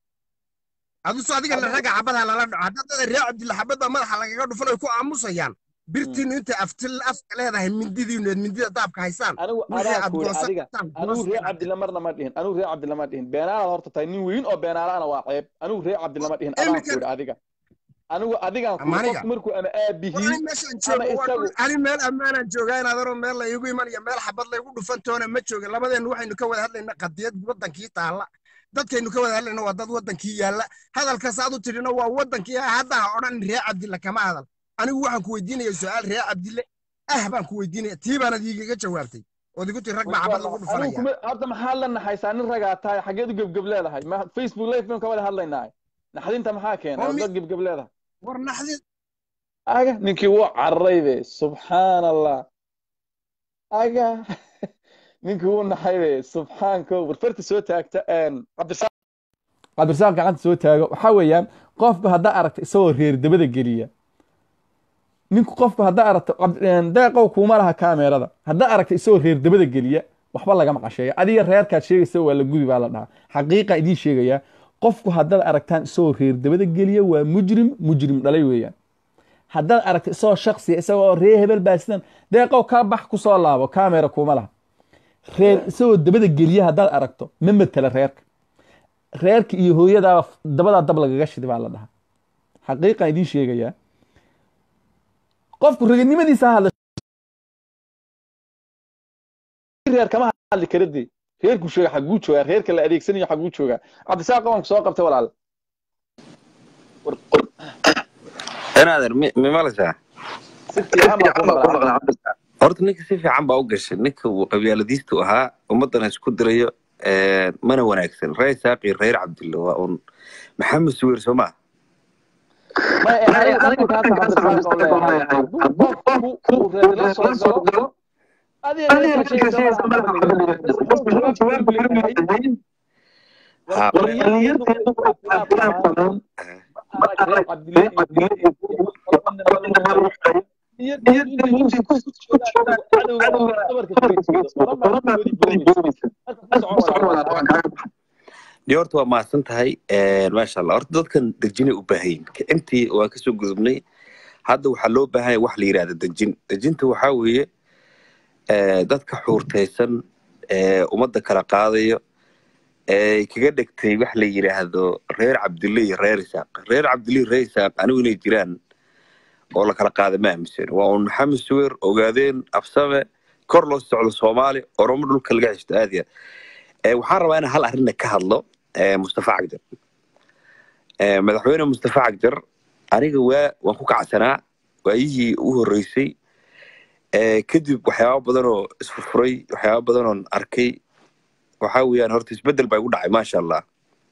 aduso adiga la raga xabadaha lala dhaco haddadada ree cabdilla xabad baa madaxa lagaga dhufan ay ku aamusayaan birtiinu intay aftil afka leedahay mindidiinu mindida daabka haysaan anigu adaa ku idhi adiga anigu ree cabdilla marna ma dhihin anigu ree cabdilla ma dhihin beenaalaad horta tahay nin weyn oo beenaalaana waa ceeb anigu ree cabdilla ma dhihin adaan ku idhi adiga anigu adigaan ku qofku markuu ama aabihii ama isagu ani meel ammaanaan joogaa inaad aroo meel la iigu iman iyo meel xabad laygu dhufan toona ma joogin labadeennu waxaynu ka wada hadlayna qadiyad waddankii taalla dadkaynu ka wada hadlayna waa dad waddankii yaalla hadalkaas aad u tidhina waa waddankii hadda ha odhan ree cabdille kama hadal anigu waxaan ku weydiinaya su-aal ree cabdille ah baan ku weydiinaya tii baanad iigaga jawaabtay ood igu tiri rag baa xabad lagu dhufanaya hadda maxaad la naxaysaa nin ragaa tahay xageed u gebgeb leedahay ma facebook live baynu ka wada hadlaynaa naxdinta maxaa keenay oo dad gebgeb leedahay war naxdin aga ninkii wuu cararay be subxaan allah aga ninkii wuu naxay be subxaanko warfarta soo taagta cabdirasaaq gacanta soo taago waxaa weeyaan qofba haddaa aragta isagoo reer dabada geliya ninku qofba haddaa aragta cab- een, deeqow kuuma laha kaameerada haddaa aragta isagoo reer dabada geliya waxba lagama qasheeyo adiga reerkaad sheegaysa waa la gubi baa la dhahaa xaqiiqa idiin sheegayaa qofku haddaad aragtaan isagoo reer dabada geliya waa mujrim mujrim dhalay weeyaan haddaad aragto isagoo shaksiya isagoo reer hebel baa sidan deeqow kaa bax kusoo laabo kaamera kuuma laha reer isagoo dabada geliya haddaad aragto ma matela reerka reerka iyo hooyadaa dabadaa dab lagaga shidi baa la dhahaa xaqiiqan idiin sheegayaa qofku raganimadiisa ha hadla reer kama hadli kara dee reerku sheega xaguu joogaa reerka la adeegsanayo xaguu joogaa cabdisaaq qabanku soo qabtay walaal inaadan mi mi malaysaa si fiican baa ku maqlaa horta ninka si fiican baa u gashay ninka uu qabyaaladiistu ahaa ummadana isku dirayo ee, mana wanaagsan reer saaqi reer cabdilla waa un maxamed suweer soo maa ma ee aniga dhaqankaasa cabdisaaq oo leeyahay hadduu qofku uu reer la soo galo adiga reerka sheegaysa malaha qofku jawaab jawaab leeyahay Ha, warqaliyadu waa badan reer cabdilla iyo iyo inta ku joogaan cadowga dabarka kaga jeedo oran baa ku boodi boodaysa marka ku socon walaal dee horta waa mahadsan tahay Ee, maasha allah horta dadkan dejinay u baahan yihin kicintii waa kasoo gudubnay hadda waxaa loo baahan yahay wax la yidhahda dejin dejinta waxaa weeye ee, dadka xuurtaysan ee ummadda kala qaadayo ee kaga dhegtay wax la yidhaahdo reer cabdille iyo reer isaaq reer cabdille iyo reer isaaq anigu inay jiraan oo la kala qaada ma aaminsan waa un maxamed suweer ogaadeen absame kor loo socdo soomaali oromo dhulka laga xishto aad iyo aad Ee, waxaan rabaa inaan hal arrinna ka hadlo ee, mustafa cagjar Ee, madaxweyne mustafa cagjar aniga waa waan ku kacsanaa waayihii u horreysay Ee, kadib waxyaaba badan oo isfurfuray waxyaaba badan oon arkay waxaa weeyaan horta isbeddel baa igu dhacay maasha allah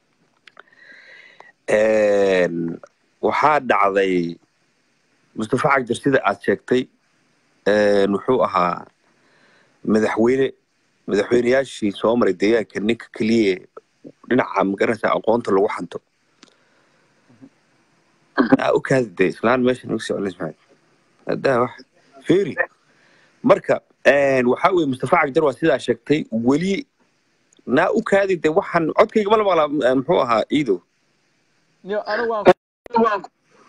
Een, waxaa dhacday mustafa cagjar sida aad sheegtay een, wuxuu ahaa madaxweyne madaxweyneyaashii soo maray deegaanka ninka keliya dhinaca magaranaysa aqoonta lagu xanto aa u kaadi de islaan meeshan ugu socon ismail haddaa wax feri marka een, waxaa weye mustafa cagjar waa sidaa sheegtay weli naa u kaadi de waxaan codkayga ma la maqlaa muxuu ahaa iidow Niyo, anigu waan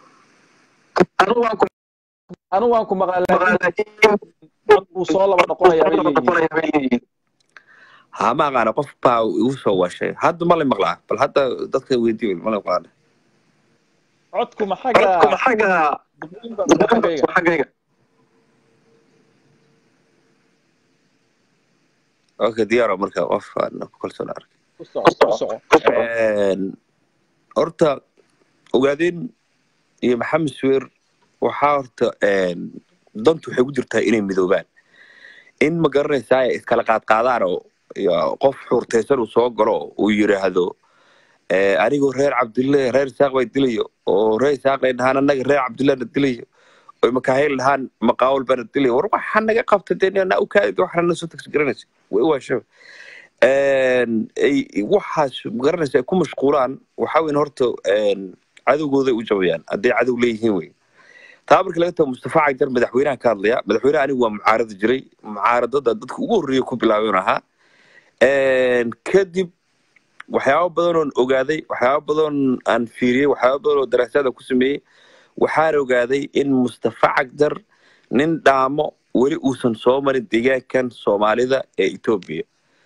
anigu waan ku maqlaa laakiin cod buu soo laba noqonayaa bay leeyihiin haa ma aqaana qof baa igu soo washay hadda ma la maqlaa bal hadda dadka weydii ma la maqlaana codku ma xagga duqeynba mise xaggayga okay diyaaro marka qof aan ku kalsoon arkay ku soco ku soco Een, horta ogaadeen iyo maxamed suweer waxaa horta een, dantu waxay ku jirtaa inay midoobaan in ma garanaysaa ay iskala qaadqaadaan oo iyo qof xuurtaysan uu soo galo oo uu yidhaahdo ee, anigoo reer cabdille reer isaaq bay dilayo oo reer isaaq ay dhahaan annaga reer cabdillena dilayo oy makaahil dhahaan maqaawal bana dilayo war waxaa naga qabta dee naa u kaadi waxna nasoo tagsi garanaysa way waashaba Een, ay- waxaas magaranaysa ay ku mashquulaan waxaa weyn horta een, cadowgooday u jabayaan hadday cadow leeyihiin wey taa marka laga tago mustafa cagjar madaxweynaha ka hadlaya madaxweynaha anigu waa mucaarada jiray mucaaradada dadka ugu horreeya ku bilaabay un ahaa Een, kadib waxyaabo badan oon ogaaday waxyaabo badan aan fiiriyey waxyaabo badan oo daraasaada ku sameeyey waxaan ogaaday in mustafa cagjar nin dhaamo weli uusan soo marin deegaankan soomaalida ee etoobiya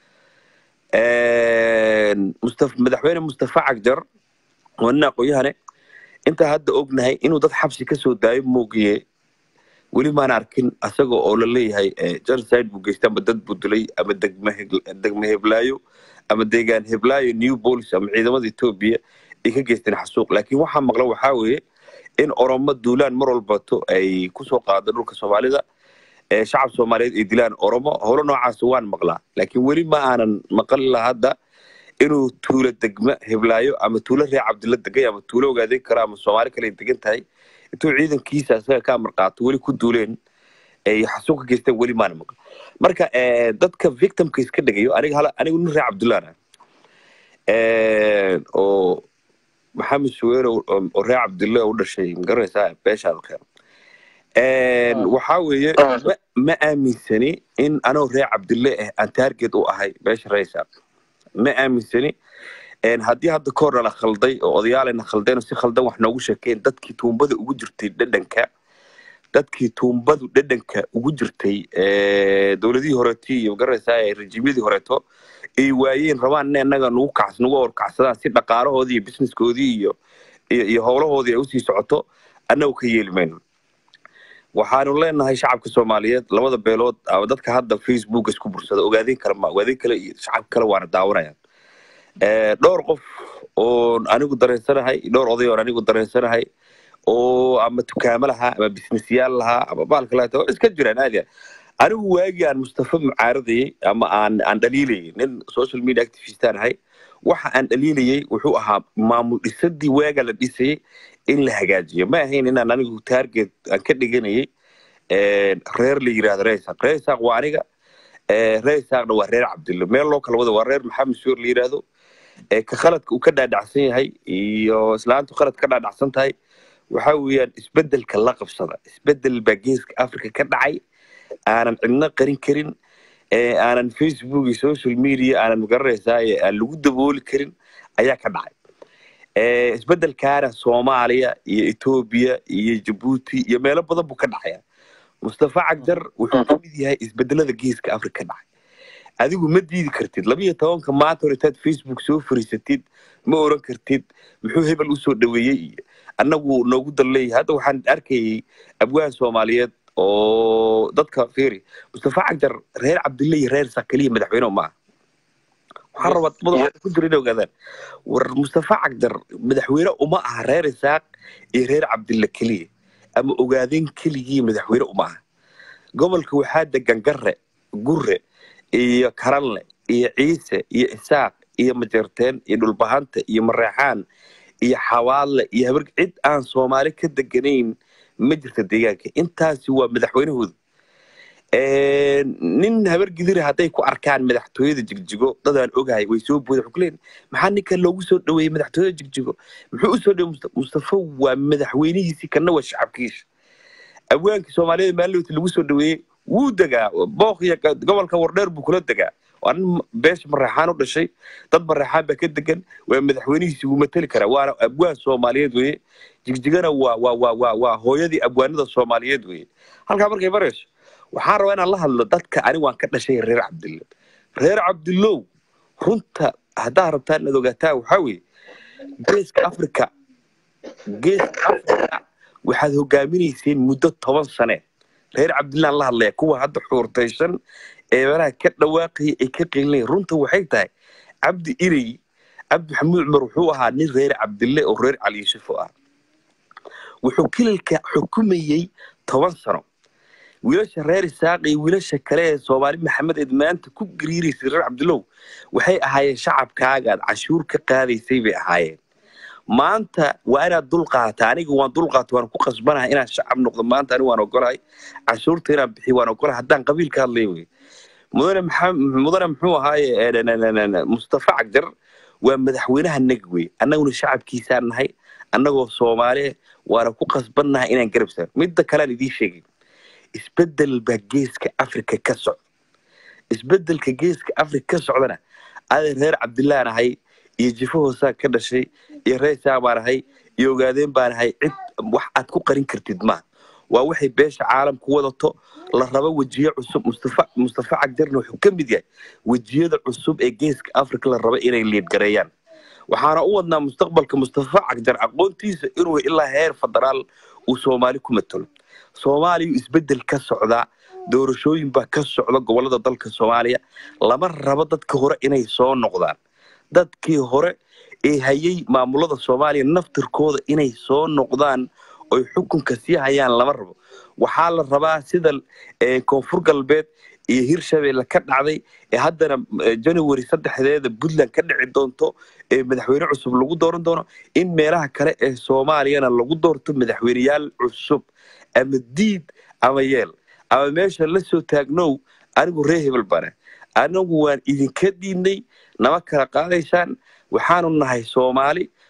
Een, Mustaf- madaxweyne mustafa cagjar waa nin aqoonyahane intaa hadda ognahay inuu dad xabsi ka soo daayo moogiye weli maan arkin asaga oo la leeyahay eh, genocide buu geystay ama dad buu dilay ama degma Hegl- degma heblaayo ama deegaan heblaayo new police ama ciidamada etoobiya ay ka geysteen xasuuq laakiin waxaa maqla waxaa weeye in oromo duulaan mar walbato ay kusoo qaado dhulka soomaalida ee shacab soomaaliyeed ay dilaan oromo howlo noocaas waan maqlaa laakiin weli ma aanan maqli laha hadda inuu tuulo degma heblaayo ama tuulo reer cabdilla degay ama tuulo ogaadeyn karo ama soomaali kale ay degan tahay intuu ciidankiisa isaga ka amar qaato weli ku duuleen ay xasuuq ka geysteen weli maana maqal marka eh, dadka victimka iska dhigayo aniga hala anigu nin reer cabdullaan ah Eh, oo maxamed suweer oo oo reer cabdille u dhashay magaranaysaa beeshaada keen Een, Ah. waxaa weeye ma ma aaminsani in anoo reer cabdille ah aan taarget u ahay beesha raysa ma aaminsani Een, haddii hadda ka hor nala khalday oo odayaalena khaldeen oo si khaldan wax noogu sheekeen dadkii tuumbada ugu jirtay dhadhanka dadkii tuumbadu dhadhanka ugu jirtay ee, dowladihii horeeto iyo magaranaysaa ee rejiimyadii horeeto ay waayeen rabaan in annaga nagu kacs nagu horkacsadaan si dhaqaalahoodii iyo businesskoodii iyo iyo iyo howlahoodii ay usii socoto annagu ka yeeli mayno waxaanu leenahay shacabka soomaaliyeed labada beelood ama dadka hadda facebook isku bursada ogaadeen kale ma ogaadeen kale iyo shacab kale waana daawanayaan Ee, dhowr qof oon anigu dareensanahay dhowr oday oon anigu dareensanahay oo ama tukaamo lahaa ama businessyaal lahaa ama baalka lahaa iska jiraan aad iyo aad. anigu waagii aan mustafa mucaaradayey ama aan aan dhaliilayay nin social media activist aan ahay waxa aan dhaliilayay wuxuu ahaa maamul dhisadii waaga la dhisayay in la hagaajiyo ma ahayn inaan anigu target aan ka dhiganayay een, reer la yiraahdo reysaq reysaq waa aniga ee, reysaqna waa reer cabdille meel loo kala wado waa reer maxamed suur la yiraahdo ee ka khaladka uu ka dhaadhacsan yahay iyo islaantu khalad ka dhaadhacsan tahay waxa weeyaan isbedelka la qabsada isbedel baa geeska africa ka dhacay aanan cidna qarin karin ee aanan facebook iyo social media aanan magaranaysaa ee aan lagu dabooli karin ayaa ka dhacay Ee, isbedelkaana soomaaliya iyo etoobiya iyo jabuuti iyo meelo badan buu ka dhacaya mustafa cagdar wuxuu ka mid yahay isbedelada geeska africa ka dhacay adigu ma diidi kartid labiyo tobanka maanta hore intaad facebook soo fariisatid ma oran kartid muxuu hebel usoo dhaweeyey iyo annagu noogu dalleeyahay hadda waxaan arkayay abwaan soomaaliyeed oo dadka fiiri mustafa cagdar reer cabdille iyo reer sakaliya madaxweyne maaha waxaan rabaa madaxa ku jira inay ogaadaan war mustafa cagdar madaxweyne uma aha reer isaaq iyo reer cabdille keliya ama ogaadeen keligii madaxweyne uma aha gobolka waxaa degan garre gurre iyo karanle iyo ciise iyo isaaq iyo majeerteen iyo dhulbahanta iyo mareexaan iyo xawaadle iyo habar cid aan soomaali ka deganayn ma jirta deegaanka intaasi waa madaxweynahooda Een, nin habar gidira hadday ku arkaan madaxtooyada jigjigo dadaan ogahay way soo booda wuxuu ku leeyahay maxaa ninkan loogu soo dhaweeyey madaxtooyada jigjigo muxuu usoo dhaweeyey Musta- mustafa waa madaxweynihiisii kana waa shacabkiisa abwaankii soomaaliyeed maalowta lagu soo dhaweeyey wuu degaa booq iyo ga- gobolka wardheer buu kula degaa waa nin beesha mareexaan u dhashay dad mareexaan baa ka degan waa madaxweynihiisii wuu mateli karaa waana abwaan soomaaliyeed weye jigjigana waa waa waa waa waa hooyadii abwaanada soomaaliyeed weye halkaa markay marayso waxaan rabaa inaan la hadlo dadka anigu waan ka dhashay reer cabdille reer cabdillow runta haddaa rabtaa inaad ogaataa waxaa weeye geeska africa geeska africa waxaad hogaaminayseen muddo toban sane reer cabdillaan la hadlaya kuwa hadda xuurtaysan ee meelaha ka dhawaaqaya ay ka qilinaya runta waxay tahay cabdi irey cabdi maxamuud cumar wuxuu ahaa nin reer cabdille oo reer cali yuusuf u ah wuxuu kililka xukumayey toban sano wiilasha reer isaaq iyo wiilasha kale ee soomaali maxamed eed maanta ku gariiraysay reer cabdillow waxay ahaayeen shacabkaaga aad cashuur ka qaadaysay bay ahaayeen maanta waa inaad dul qaata aniga waan dul qaata waan ku qasbanahay inaan shacab noqdo maanta aniga waan ogolahay cashuurta inaan bixiyo waan ogolahay haddaan qabiil ka hadlay wey mudane maxam- mudane muxuu ahaaye eh, n- n- n- n- mustafa cagjar waa madaxweynaha naga wey annaguna shacabkiisaan nahay annagoo soomaali ah, waana ku qasbannahay inaan garab saar midda kalean idiin sheegay isbedel baa geeska africa ka socda isbedelka geeska africa ka socdana aday reer cabdillaan ahay iyo jifo hoosaan ka dhashay iyo reesaa baan ahay iyo ogaadeen baan ahay cid wax aad ku qarin kartid maaha waa waxay beesha caalamku wadato la rabo wejiye cusub mustafa mustafa cagjarna wuxuu ka mid yahay wejiyada cusub ee geeska africa la rabo inay liidgareeyaan waxaana u wadnaa mustaqbalka mustafa cagjar aqoontiisa inuu ilaa heer federaal uu soomaali ku matalo soomaaliya isbedel ka socdaa doorashooyin baa ka socda gobolada dalka soomaaliya lama rabo dadka hore inay soo noqdaan dadkii hore ee hayay maamulada soomaaliya naftirkooda inay soo noqdaan oy xukunka sii hayaan lama rabo waxaa la rabaa sida eh, koonfur galbeed iyo hirshabeelle ka dhacday ee haddana eh, january saddexdeeda puntland ka dhici doonto ee madaxweyne cusub lagu dooran doono in meelaha kale ee soomaaliyana lagu doorto madaxweyneyaal cusub ama diid ama yeel ama meesha la soo taagnow anigu ree hebel bane anagu waan idinka diidnay nama kala qaadaysaan waxaanu nahay soomaali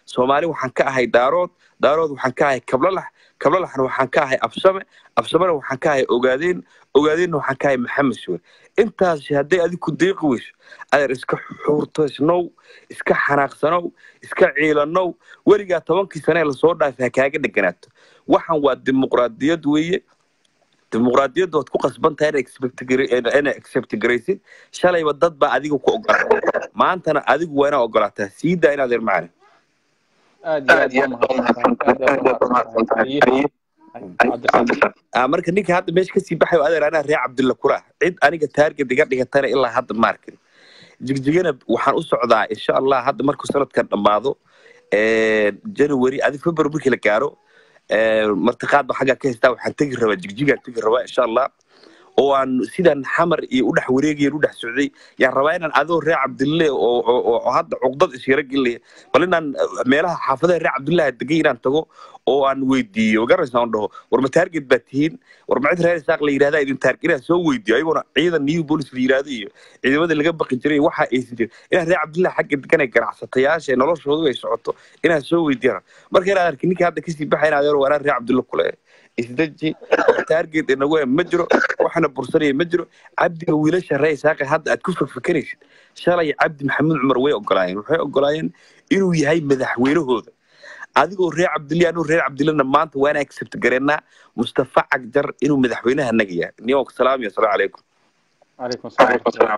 soomaali waxaan ka ahay daarood daarood waxaan ka ahay kablalax kablalaxna waxaan ka ahay absame absamena waxaan ka ahay ogaadeen ogaadeenna waxaan ka ahay maxamed suwer intaasi hadday adigu deeqi weyso adeer iska xuurtaysnow iska xanaaqsanow iska ciilanow weligaa tobankii sane ee lasoo dhaafay ha kaaga dheganaato waxaan waa dimuqraadiyad weeye dimuqraadiyadda waad ku qasban tahay inay expect gare- inay accept garaysid shalayba dad baa adiga ku ogolaatay maantana adigu waa inaa ogolaataa sii daa inaad ir macne aad iyo aad baa mahadsantahay aad iyo aad baa mahadsantahay Haye. Haye, cabdirasaaq. Ah, marka ninka hadda meesha kasii baxayo adeer anaa reer cabdilla kura cid aniga taarget iga dhigatana ilaa hadda ma arkin jigjigana waxaan u socdaa insha allah hadda markuu sanadkan dhammaado january adi february markii la gaaro martiqaad ba xaggaa ka haystaa waxaan tegi rabaa jigjigaan tegi rabaa insha allah oo aan sidan xamar iyo udhex wareegayan udhex socday yaan rabaa inaan adoo reer cabdille oo oo- oo hadda cuqdad isyara gelinaya bal inaan meelaha xaafadaha reer cabdillaha degay inaan tago oo aan weydiiyo magaraysa aan dhaho war ma taarget baa tihiin war ma cid reer isaaq la yidhahda idin taarget inaan soo weydiiyo ayagoona ciidan new police la yidhahdo iyo ciidamada laga baqi jiray waxa aysan jirin inaan reer cabdillaha xagga deganay ganacsatayaasha ee noloshoodu ay socoto inaan soo weydiiyana marka inaan arkin ninka hadda kasii baxay inaan adeer waanaan reer cabdilla kule isdeji taarget inagu ma jiro waxna bursanaya ma jiro cabdiga wiilasha reer isaaqe hadda aad ku fakfakanaysid shalay cabdi maxamuud cumar way ogolaayeen waxay ogolaayeen inuu yahay madaxweynahooda adigoo reer cabdilli anuu reer cabdillina maanta waana accept gareennaa mustafa cagjar inuu madaxweynaha naga yahay niyo salaam iyo asalaamu calaykum calaykum asalaam waraxmatullahi.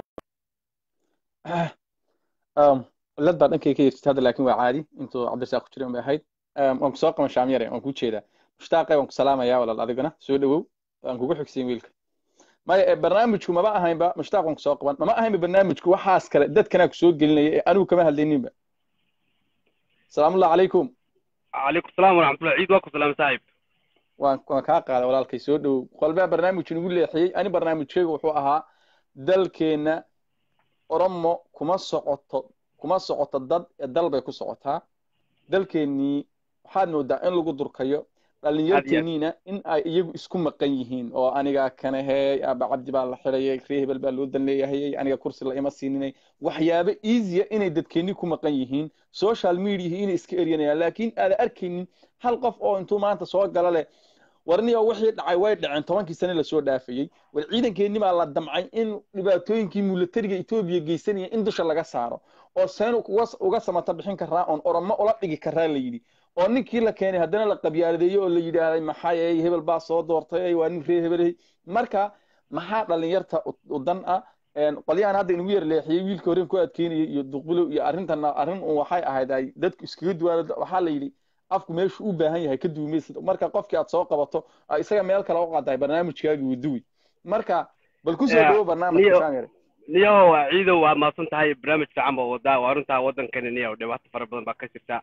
Um, lad baa dhankay ka yeertid hadda laakiin waa caadi intuu cabdirasaaq ku jiray un bay ahayd Um, waan kusoo qaban shaamyare waan kuu jeedaa mushtaaqe waan ku salaamayaa walaal adigana soo dhawow waan kugu xigsiin wiilka maya ee barnaamijku maba ahaynba mushtaaq waan kusoo qaban mama ahaynba barnaamijku waxaas kale dadkanaa kusoo gelinaya ee anigu kama hadlayninba salaamullahi calaykum عليكم السلام ورحمة الله عيد واكم سلام صاحب waan waan kaa qaaday walaalkay soo dhowow qolbaa barnaamij nagu leexiyey ani barnaamijkaygu wuxuu ahaa dalkeenna oromo kuma socoto kuma socoto dad ee dal bay ku socotaa dalkeennii waxaad moodaa in lagu durkayo dhallinyarteeniina in ay iyagu isku maqan yihiin oo anigaa kanahey aba cabdi baa la xidhayay ree hebel baa loo dan leeyahayay aniga kursi la ima siininay waxyaabo easya inay dadkeennii ku maqan yihiin social mediahi inay iska eryanayaan laakiin aada arkaynin hal qof oo intuu maanta soo gala leh warniyo wixii dhacay way dhaceen tobankii sane lasoo dhaafayey war ciidankeenni baa la damcay in dhibaatooyinkii milatariga etoobiya geysanaya in dusha laga saaro oo seen uga uga samata bixin karaa oon oromo ula dhigi karaa la yidhi oo ninkii la keenay haddana la qabyaaladeeyey oo la yidhaahday maxay hebel baa soo doortay waa nin ree hebeley marka maxaa dhalinyarta u dan ah qolyahan hadda inagu yar leexiyey wiilka horeen ku adkeynayay iyo duqbilow iyo arrintana arrin un waxay ahayd ay dadku iskaga duwaan waxaa la yidhi afku meeshu u baahan yahay ka duumaysid marka qofkii aad soo qabato aa isaga meel kale u qaadahay barnaamijkaagii waduwi marka bal kusoo dhawo barnaamijka shaamire niyo waa ciidow waa mahadsan tahay barnaamij fiican baa wadaa waa runtaa waddankani niyo dhibaato fara badan baa ka jirta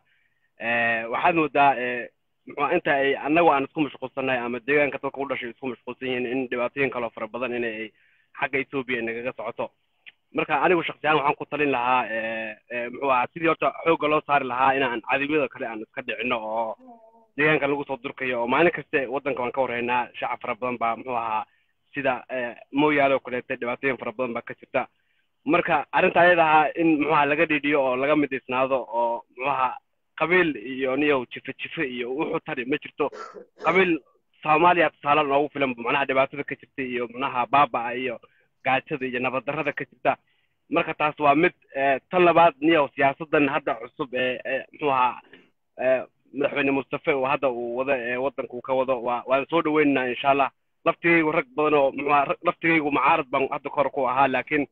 waxaad moodaa muxuu inta ay annagu aan isku mashquulsannahay ama deegaanka dadka u dhashay isku mashquulsan yihiin in dhibaatooyin kaloo fara badan in ay xagga etoobiya nagaga socoto marka anigu shaksiyan waxaan ku talin lahaa muxuu ahaa sidii horta xoogga loo saari lahaa inaan cadawiyada kale aan iska dhicino oo deegaanka lagu soo durkayo oo maalin kaste waddanka waan ka warhaynaa shacab fara badan baa muxuu ahaa sida mooyaale oo kaleete dhibaatooyin fara badan baa ka jirta marka arrinta ayada ahaa in muxuu ahaa laga dhidhiyo oo laga midaysnaado oo muxuu ahaa qabiil iyo niyow jife jife iyo wuxuu tari ma jirto qabiil soomaaliya tusaale noogu filan macnaha dhibaatada ka jirta iyo macnaha baabaa iyo gaajada iyo nabaddarrada ka jirta marka taas waa mid tan labaad niyow siyaasadan hadda cusub ee muxuu ahaa madaxweyne mustafe oo hadda uu wado ee waddanka uu ka wado waa waan soo dhaweynaynaa insha allah laftigaygu rag badan oo muxuaha laftigaygu mucaarad baan hadda kor ku ahaa laakiin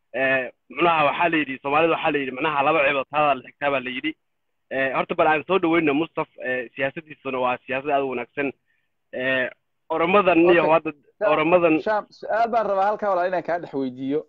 muxuaha waxaa la yidhi soomaalida waxaa la yidhi macnaha laba cibood taadaa la xigtaa baa la yidhi horta bal aan soo dhaweyna mustaf siyaasadiisuna waa siyaasad aad u wanaagsan oromadan iyo hadda oromadan shaam su-aal baan rabaa halkaa walaal inaan kaa dhex weydiiyo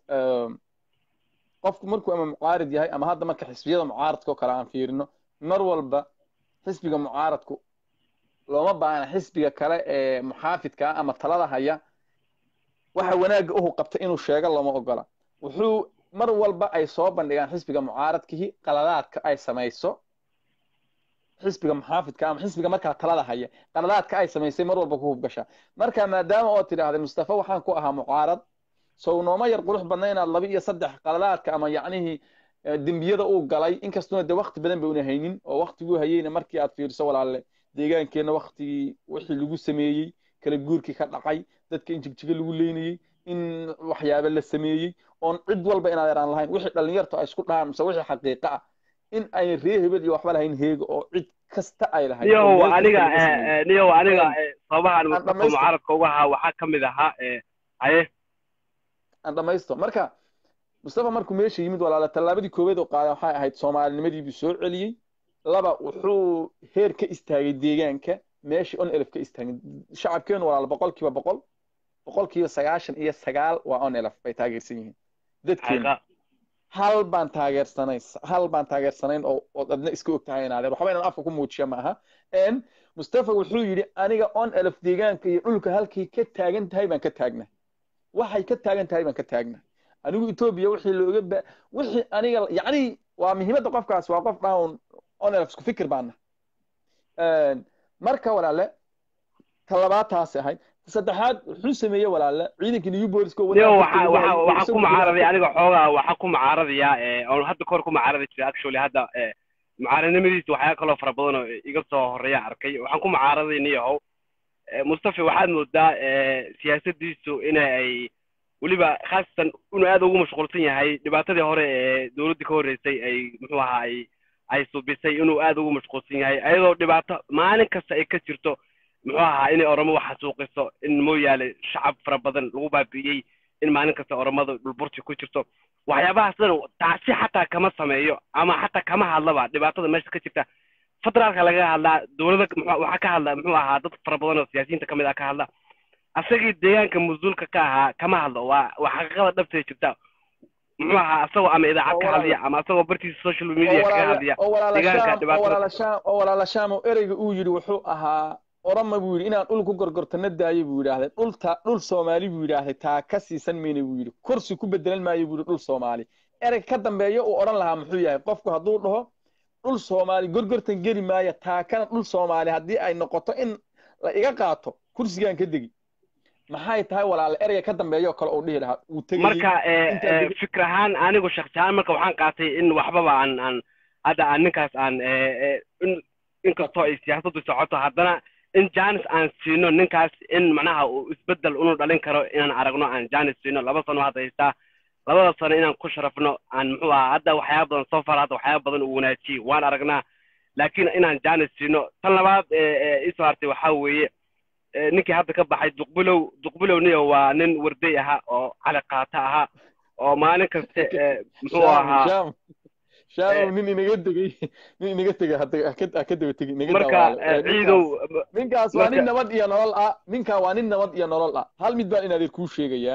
qofku markuu ama mucaarid yahay ama hadda marka xisbiyada mucaaradka oo kale aan fiirino mar walba xisbiga mucaaradku looma baahna xisbiga kale ee muxaafidka ah ama talada haya waxa wanaagga uhu qabta inuu sheego looma ogola wuxuu mar walba ay soo bandhigaan xisbiga mucaaradkihi qaladaadka ay samayso xisbiga muxaafidka ama xisbiga markaa talada haya qaladaadka ay samaysay mar walba ku hubgasha marka maadaama oo tidhaahday mustafa waxaan ku ahaa mucaarad sow nooma yar qurux badna inaad laba iyo saddex qaladaadka ama yacnihii eh, dembiyada uu galay inkastuna de wakti badan ba una haynin oo waktiguu hayeyna markii aad fiiriso walaalle deegaankeenna waktigii wixii lagu sameeyey kala guurkii ka dhacay dadka in jigjiga lagu leynayey in waxyaabo la sameeyey oon cid walba inaad yaraan lahayn wixii dhallinyartu ay isku dhahaan mise wixii xaqiiqa ah in ay ree hebel iyo waxba lahayn heego oo cid kasta ay lahayd oo niyow meel kasta aniga laga eh, sameeyey eh, niyow aniga eh, sababahan aan mustafa dhamaysto mucaaradka uga ahaa waxaa ka mid ahaa eh, haye aan dhamaysto marka mustafa markuu meesha yimid walaala tallaabadii koowaad oo qaaday waxay ahayd soomaalinimadii buu soo celiyey laba wuxuu heer ka istaagay deegaanka meeshii on elef ka istaagay shacabkeenu walaala boqolkiiba boqol boqolkiiba sagaashan iyo sagaal waa on elef bay taageersan yihiin dadkeenu xaqiiqa hal baan taageersanayn hal baan taageersanayn oo ood adna iska og tahay inaadeer waxba inaan afka ku muujiya ma aha n mustafa wuxuu yidhi aniga on elef deegaanka iyo dhulka halkay ka taagan tahay baan ka taagnaa waxay ka taagan tahay baan ka taagnaa anigu etoobiya wixii looga ba wixii aniga yacni waa muhiimadda qofkaas waa qof down on elef isku fikir baana marka walaale talabaad taasi ahayd saddexaad wuxuu sameeyey walaale ciidankii new booliska oo niyow wanaag waxa dadka lagu waxa hayay waxaa ku isagu mucaaraday aniga xoogaa waxaa ku mucaaradaya eh, oon hadda kahor ku mucaaradi jiray actually hadda eh, mucaaradnimadiisa waxyaa kaloo fara badan oo iga soo horeeya arkay waxaan ku mucaaraday niyahow Eh, mustafa waxaad moodaa eh, siyaasadiisu ina ay weliba khaasatan inuu aad ugu mashquulsan yahay dhibaatadii hore ee dowladdii ka horreysay ay muxuu ahaa ay ay subisay inuu aad ugu mashquulsan yahay ayadoo dhibaato maalin kasta ay ka jirto muxuu ahaa inay oromo wax xasuuqiso in mooyaale shacab fara badan lagu baabi'iyey in maalin kasta oromada dhulburti ku jirto waxyaabahaas dhan taasi xataa kama sameeyo ama xataa kama hadlaba dhibaatada meesha ka jirta federaalka laga hadlaa dowlada muxuu- waxaa ka hadla muxuu ahaa dad fara badan oo siyaasiyiinta kamid ah ka hadla asagii deegaanka mas-uulka ka ahaa kama hadlo waa waa xaqiiqada dhabtay jirta muxuu ahaa asagoo ama idaacad ka hadliya ama asagoo bartiisa social media kaga hadliya oo walaala deegaanka shaam oo dhibaatada walaala shaam oo walaala shaam oo ereyga uu yidhi wuxuu ahaa orama buu yidhi inaan dhul ku gorgortana daayo buu yidhaahday dhulta dhul soomaali buu yidhaahday taa ka siisan mayna buu yidhi kursi ku bedelan maayo buu yidhi dhul soomaali erey ka dambeeya uu odhan lahaa muxuu yahay qofku hadduu dhaho dhul soomaali gorgortan geli maayo taa kana dhul soomaali haddii ay noqoto in la iga qaato kursigaan ka degi maxay tahay walaala ereyga ka dambeeya oo kale uu dhihi lahaa uu tegayey marka eh, intaa eh, degi- fikir ahaan anigu shakhsi ahaan marka waxaan qaatay in waxbaba aan aan hadda aan ninkaas aan eh, eh, in inkastoo ay siyaasaddu socoto haddana in janis aan siino ninkaas in macnaha uu isbedel unu dhalin karo inaan aragno aan janis siino laba sano hadda haystaa labada sano inaan ku sharafno aan muxuu ahaa hadda waxyaaba badan soo far hadda waxyaaba badan uu wanaajiyey waan aragnaa laakiin inaan janis siino tan labaad eh, eh, isoo hartay waxaa weeye eh, ninkii hadda ka baxay duqbilow duqbilow niyo waa nin warday ahaa oo cali qaata ahaa oo maalin kaste eh, muxuu shaam ahaa shaam shaam Eh. nin inaga tegey nin inaga tegey hadda haka- haka daba tegi inaga marka daawaale eh, Eh, ciidow ninkaas ninkaas waa nin marka- nabad iyo nolol ah ninkaa waa nin nabad iyo nolol ah hal mid baan inaadeer kuu sheegayaa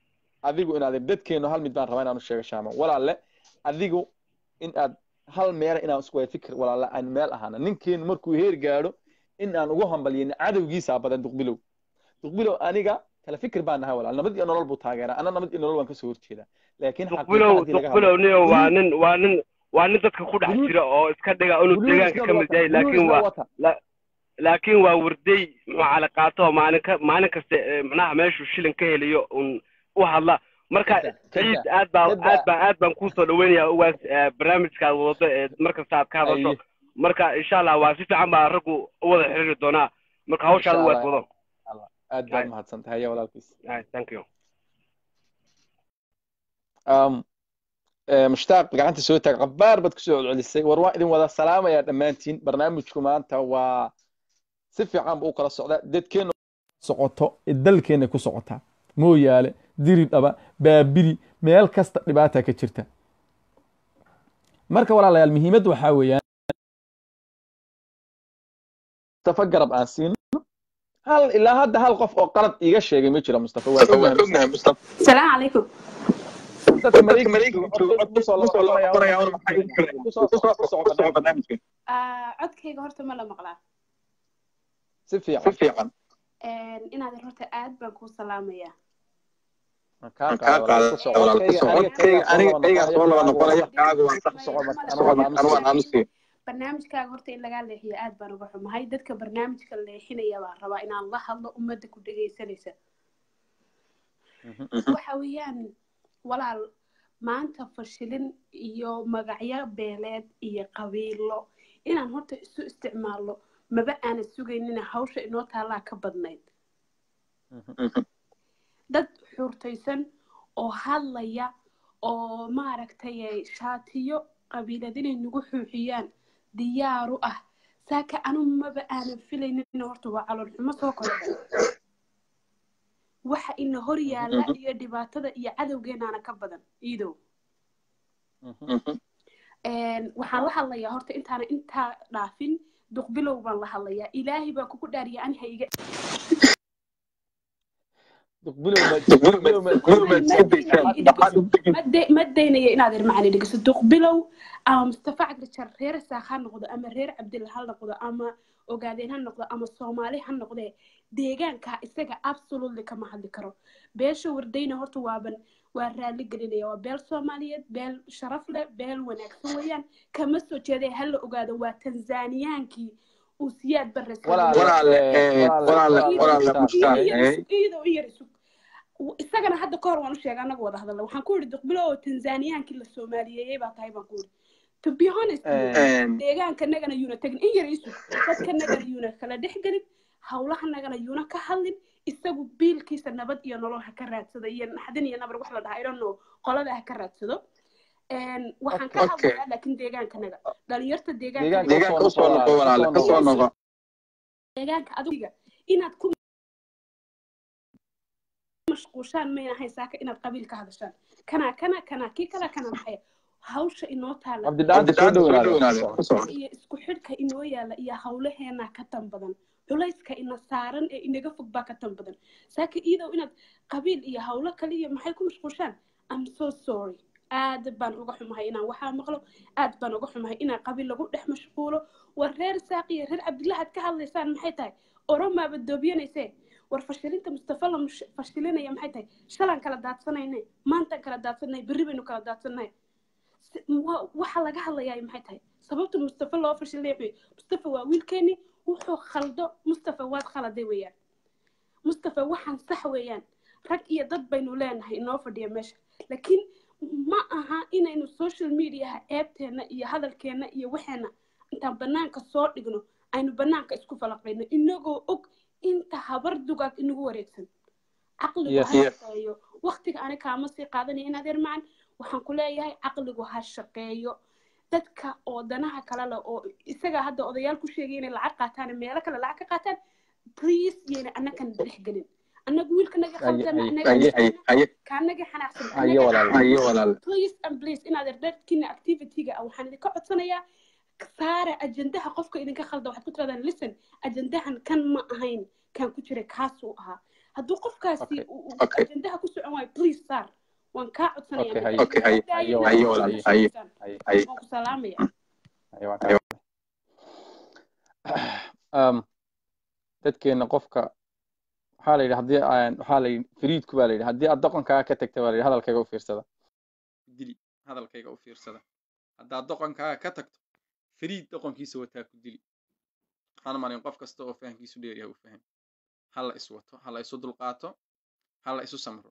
adigu inaadeer dadkeenu hal mid baan rabaa inaan u sheego shaama walaalle adigu in aad hal meela inaan isku wada fikir walaalle aan meel ahaana ninkeenu markuu heer gaadho in aan ugu hambalyin cadowgiisaa badan duqbilow duqbilow aniga kala fikir baan nahay walaal nabad iyo nolol buu taageeraa ana nabad iyo nolol waan kasoo horjeedaa laakiin xaqiiqa duqbilow haddii laga hadlo duqbilow niyo waa Buluug- nin waa nin waa nin dadka ku dhex Buluug- jira oo iska dhiga inuu buluug deegaanka isna ka mid wata yahay buluug laakiin isna waa wata laakiin waa warday muxuu cali qaato oo maalin ka maalin kasta eh, macnaha meeshuu shilin ka heliyo un u hadla marka kada ciid kada aad baa kada aad baa aad baan kusoo dhaweynaya ugaas eh, barnaamijka aad waddo ee mar kasta aad ka hadasho aye marka insha allah waa si fiican baa raggu u wada xiriiri doonaa marka hawshaad insha ugaas allah wado aad baad Aye. mahadsan tahay ya walaalkiis Aye, thank you um, eh, mushtaaq gacanta soo taag qabaar baad kusoo celcelisay war waan idin wada salaamayaa dhammaantiin barnaamijku maanta waa si fiican buu u kala socdaa dadkeenu socoto ee dalkeena ku socotaa mooyaale diri dhaba baabiri meel kasta dhibaata ka jirta marka walaalayaal muhiimadda waxaa weeyaan mustafa garab aan siino hal ilaa hadda hal qof oo qalad iiga sheegay ma jiro mustafa waan ognahay mustafa السلام عليكم dadka maraykanka jooga cod kusoo laba qoranaya war maxay kusoo ku soco barnaamijka آه codkayga horta ma la maqlaa si fiican inaad horta aad baan kuu salaamayaa kaa qaada ku soco codkayga aniga soo laba noqonaya kaaga waan sax soco marka anu barnaamijkaaga horta in lagaa leexiyo aad baan uga xumahay dadka barnaamijka leexinaya baan rabaa inaan la hadlo ummadda ku dhegaysanaysa waxa weeyaan walaal maanta fashilin iyo magacyo beeleed iyo qabiilo inaan horta isu isticmaalno maba aanan sugaynina hawsha inoo taallaa ka badnayd dad xurtaysan oo hadlaya oo maaragtay shaatiyo qabiilad inay nagu xuuxiyaan diyaaru ah saaka anu maba aanan filaynin horta waa calool xumo soo kordha waxa ina hor yaalla iyo dhibaatada iyo cadowgeenaana ka badan iidow waxaan la hadlayaa horta intaana intaa dhaafin duqbilow baan la hadlayaa ilaahay baa kugu dhaariya ani ha iga ma daynaya inaad irmacani dhegeyso duqbilow ama mustafa cagrijar reer saaq ha noqdo ama reer cabdilla ha noqdo ama ogaadeen ha noqdo ama soomaali ha noqdee deegaanka isaga absolutely kama hadli karo beesha wardayna horta waaban waa raali gelinaya waa beel soomaaliyeed beel sharaf leh beel wanaagsan weeyaan kama soo jeeday ha la ogaado waa tanzaniyaankii uu siyaad barre iyadoo in yar isug isagana hadda kahor waan u sheegay annaga wada hadalla waxaan ku yidhi duqbilo oo tanzaniyaankii la soomaaliyeeyey baa tahay baan ku yidhi to be honest deegaanka nagana yuuna tegin in yar isug dadka nagana yuuna kala dhex gelin hawlaha nagana yuuna ka hadlin isagu biilkiisa nabad iyo nolol ha ka raadsado iyo naxdin iyo nabar wax la dhaha idhanno qolada ha ka raadsado waxaan ka hadlayaa laakiin deegaankanaga dhalinyarta deegaanka adiga inaad ku mashquushaan mayna ahayn saaka inaad qabiil ka hadashaan kana kana kana kii kala kana maxay hawsha inoo taala iyo isku xidhka inoo yaala iyo hawlaheena ka tan badan culayska ina saaran ee inaga fog baa ka tan badan saaka iidow inaad qabiil iyo hawlo kale iyo maxay ku mashquushaan am so sorry aad baan uga xumahay inaan waxaa maqlo aad baan uga xumahay inaan qabiil lagu dhex mashquulo war reer saaq iyo reer cabdillahaad ka hadlaysaan maxay tahay oromaaba doobiyanaysee war fashilinta mustafa la fashilinaya maxay tahay shalaan kala daadsanayne maantaan kala daadsanay berri baynu kala daadsanay waxa laga hadlayaa maxay tahay sababta mustafa loo fashilinaya mustafa waa wiilkeeni wuxuu khaldo mustafa waad khaladay weeyaan mustafa waxaan sax weeyaan rag iyo dad baynu leenahay inoo fadhiya meesha laakiin ma aha inaynu social mediaha ceebteena iyo hadalkeena iyo waxeena intaan banaanka soo dhigno aynu banaanka isku falaqayno inagoo og inta habar dugaag inagu wareegsan caqligu ha shaqeeyo waktiga ani kaama sii qaadanaya inaad ermacan waxaan ku leeyahay caqligu ha shaqeeyo dadka oo danaha kale leh oo isaga hadda odayaal ku sheegay inay lacag qaataan meelo kale lacag ka qaataan please yayna annagan dhex gelin annagu wiilka naga khaldana kaanaga xanaaqsan please and please inaad erdadkiina activityga ah waxaan idinka codsanayaa saara ajendaha qofka idinka khalda waxaad ku tirahdaan listen ajendahan kan ma ahayn kan ku jiray kaasuu ahaa hadduu qofkaasi ajendaha ku socon waayo please saar waan kaa codsanayawaan ku salaamaya dadkeena qofka waxaa la yidhi haddii waxaa la yidhi fariidku baa la yidhi haddii aad doqonkaaga ka tagta baa la yidhi hadalkayga u fiirsada dili hadalkayga u fiirsada haddaad doqonkaaga ka tagto fariid doqonkiisa wataa ku dili waxaan malin qof kasta oo fahamkiisu dheeryahay u faham ha la is wato ha la isu dulqaato ha la isu samro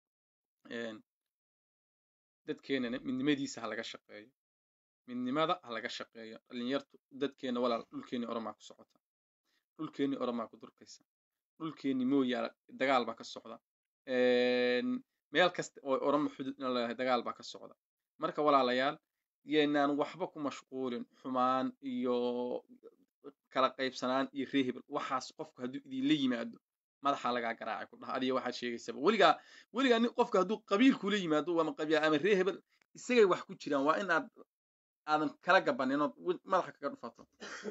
dadkeenana midnimadiisa ha laga shaqeeyo midnimada ha laga shaqeeyo dhalinyartu dadkeena walaal dhulkeeni oromaa ku socota dhulkeeni oromaa ku durkaysa dhulkeeni mooyaala dagaal baa ka socda meel kasta oo oromo xudud in leedahay dagaal baa ka socda marka walaalayaal yeenaan waxba ku mashquulin xumaan iyo kala qaybsanaan iyo reehebel waxaas qofku hadduu idinla yimaado madaxa lagaa garaacay ku dhaha adiga waxaad sheegaysaba weligaa weligaa nin qofka hadduu qabiil kula yimaado ama qabyaa ama reehebel isagay wax ku jiraan waa inaad aadan kala gabanin ood madaxa kaga dhufato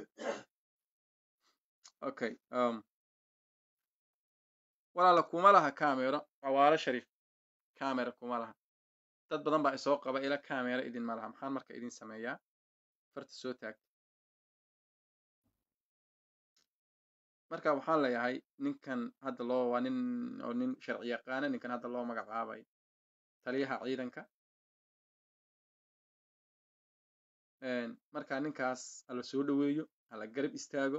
okay um, walaala kuma laha camero cawaalo shariif camera kuma laha dad badan baa isoo qaba ila camera idin ma laha maxaan marka idin sameeyaa farta soo taagta marka waxaan leeyahay ninkan hadda loo waa nin oo nin sharci yaqaana ninkan hadda loo magacaabay taliyaha ciidanka marka ninkaas hala soo dhoweeyo hala garab istaago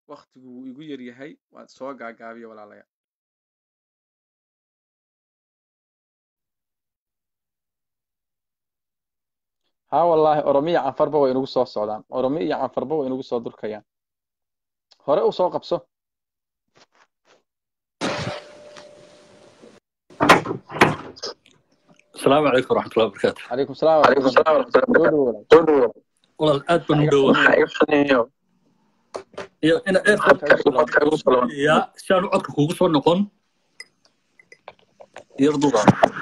waktigu wuu igu yar yahay waan soo gaagaabiya walaalayaal haa wallaahi oromiya canfarba way inagu soo socdaan oromiya iyo canfarba way inagu soo durkayaan hore u soo qabso السلام عليكم ورحمة الله وبركاته calaykum salaam عليكم السلام ورحمة الله soo dhow walaal والله aad baan u dhowaa وبركاته iyo ina codka airport igu soo ya si aan codka kugu soo noqon yar duba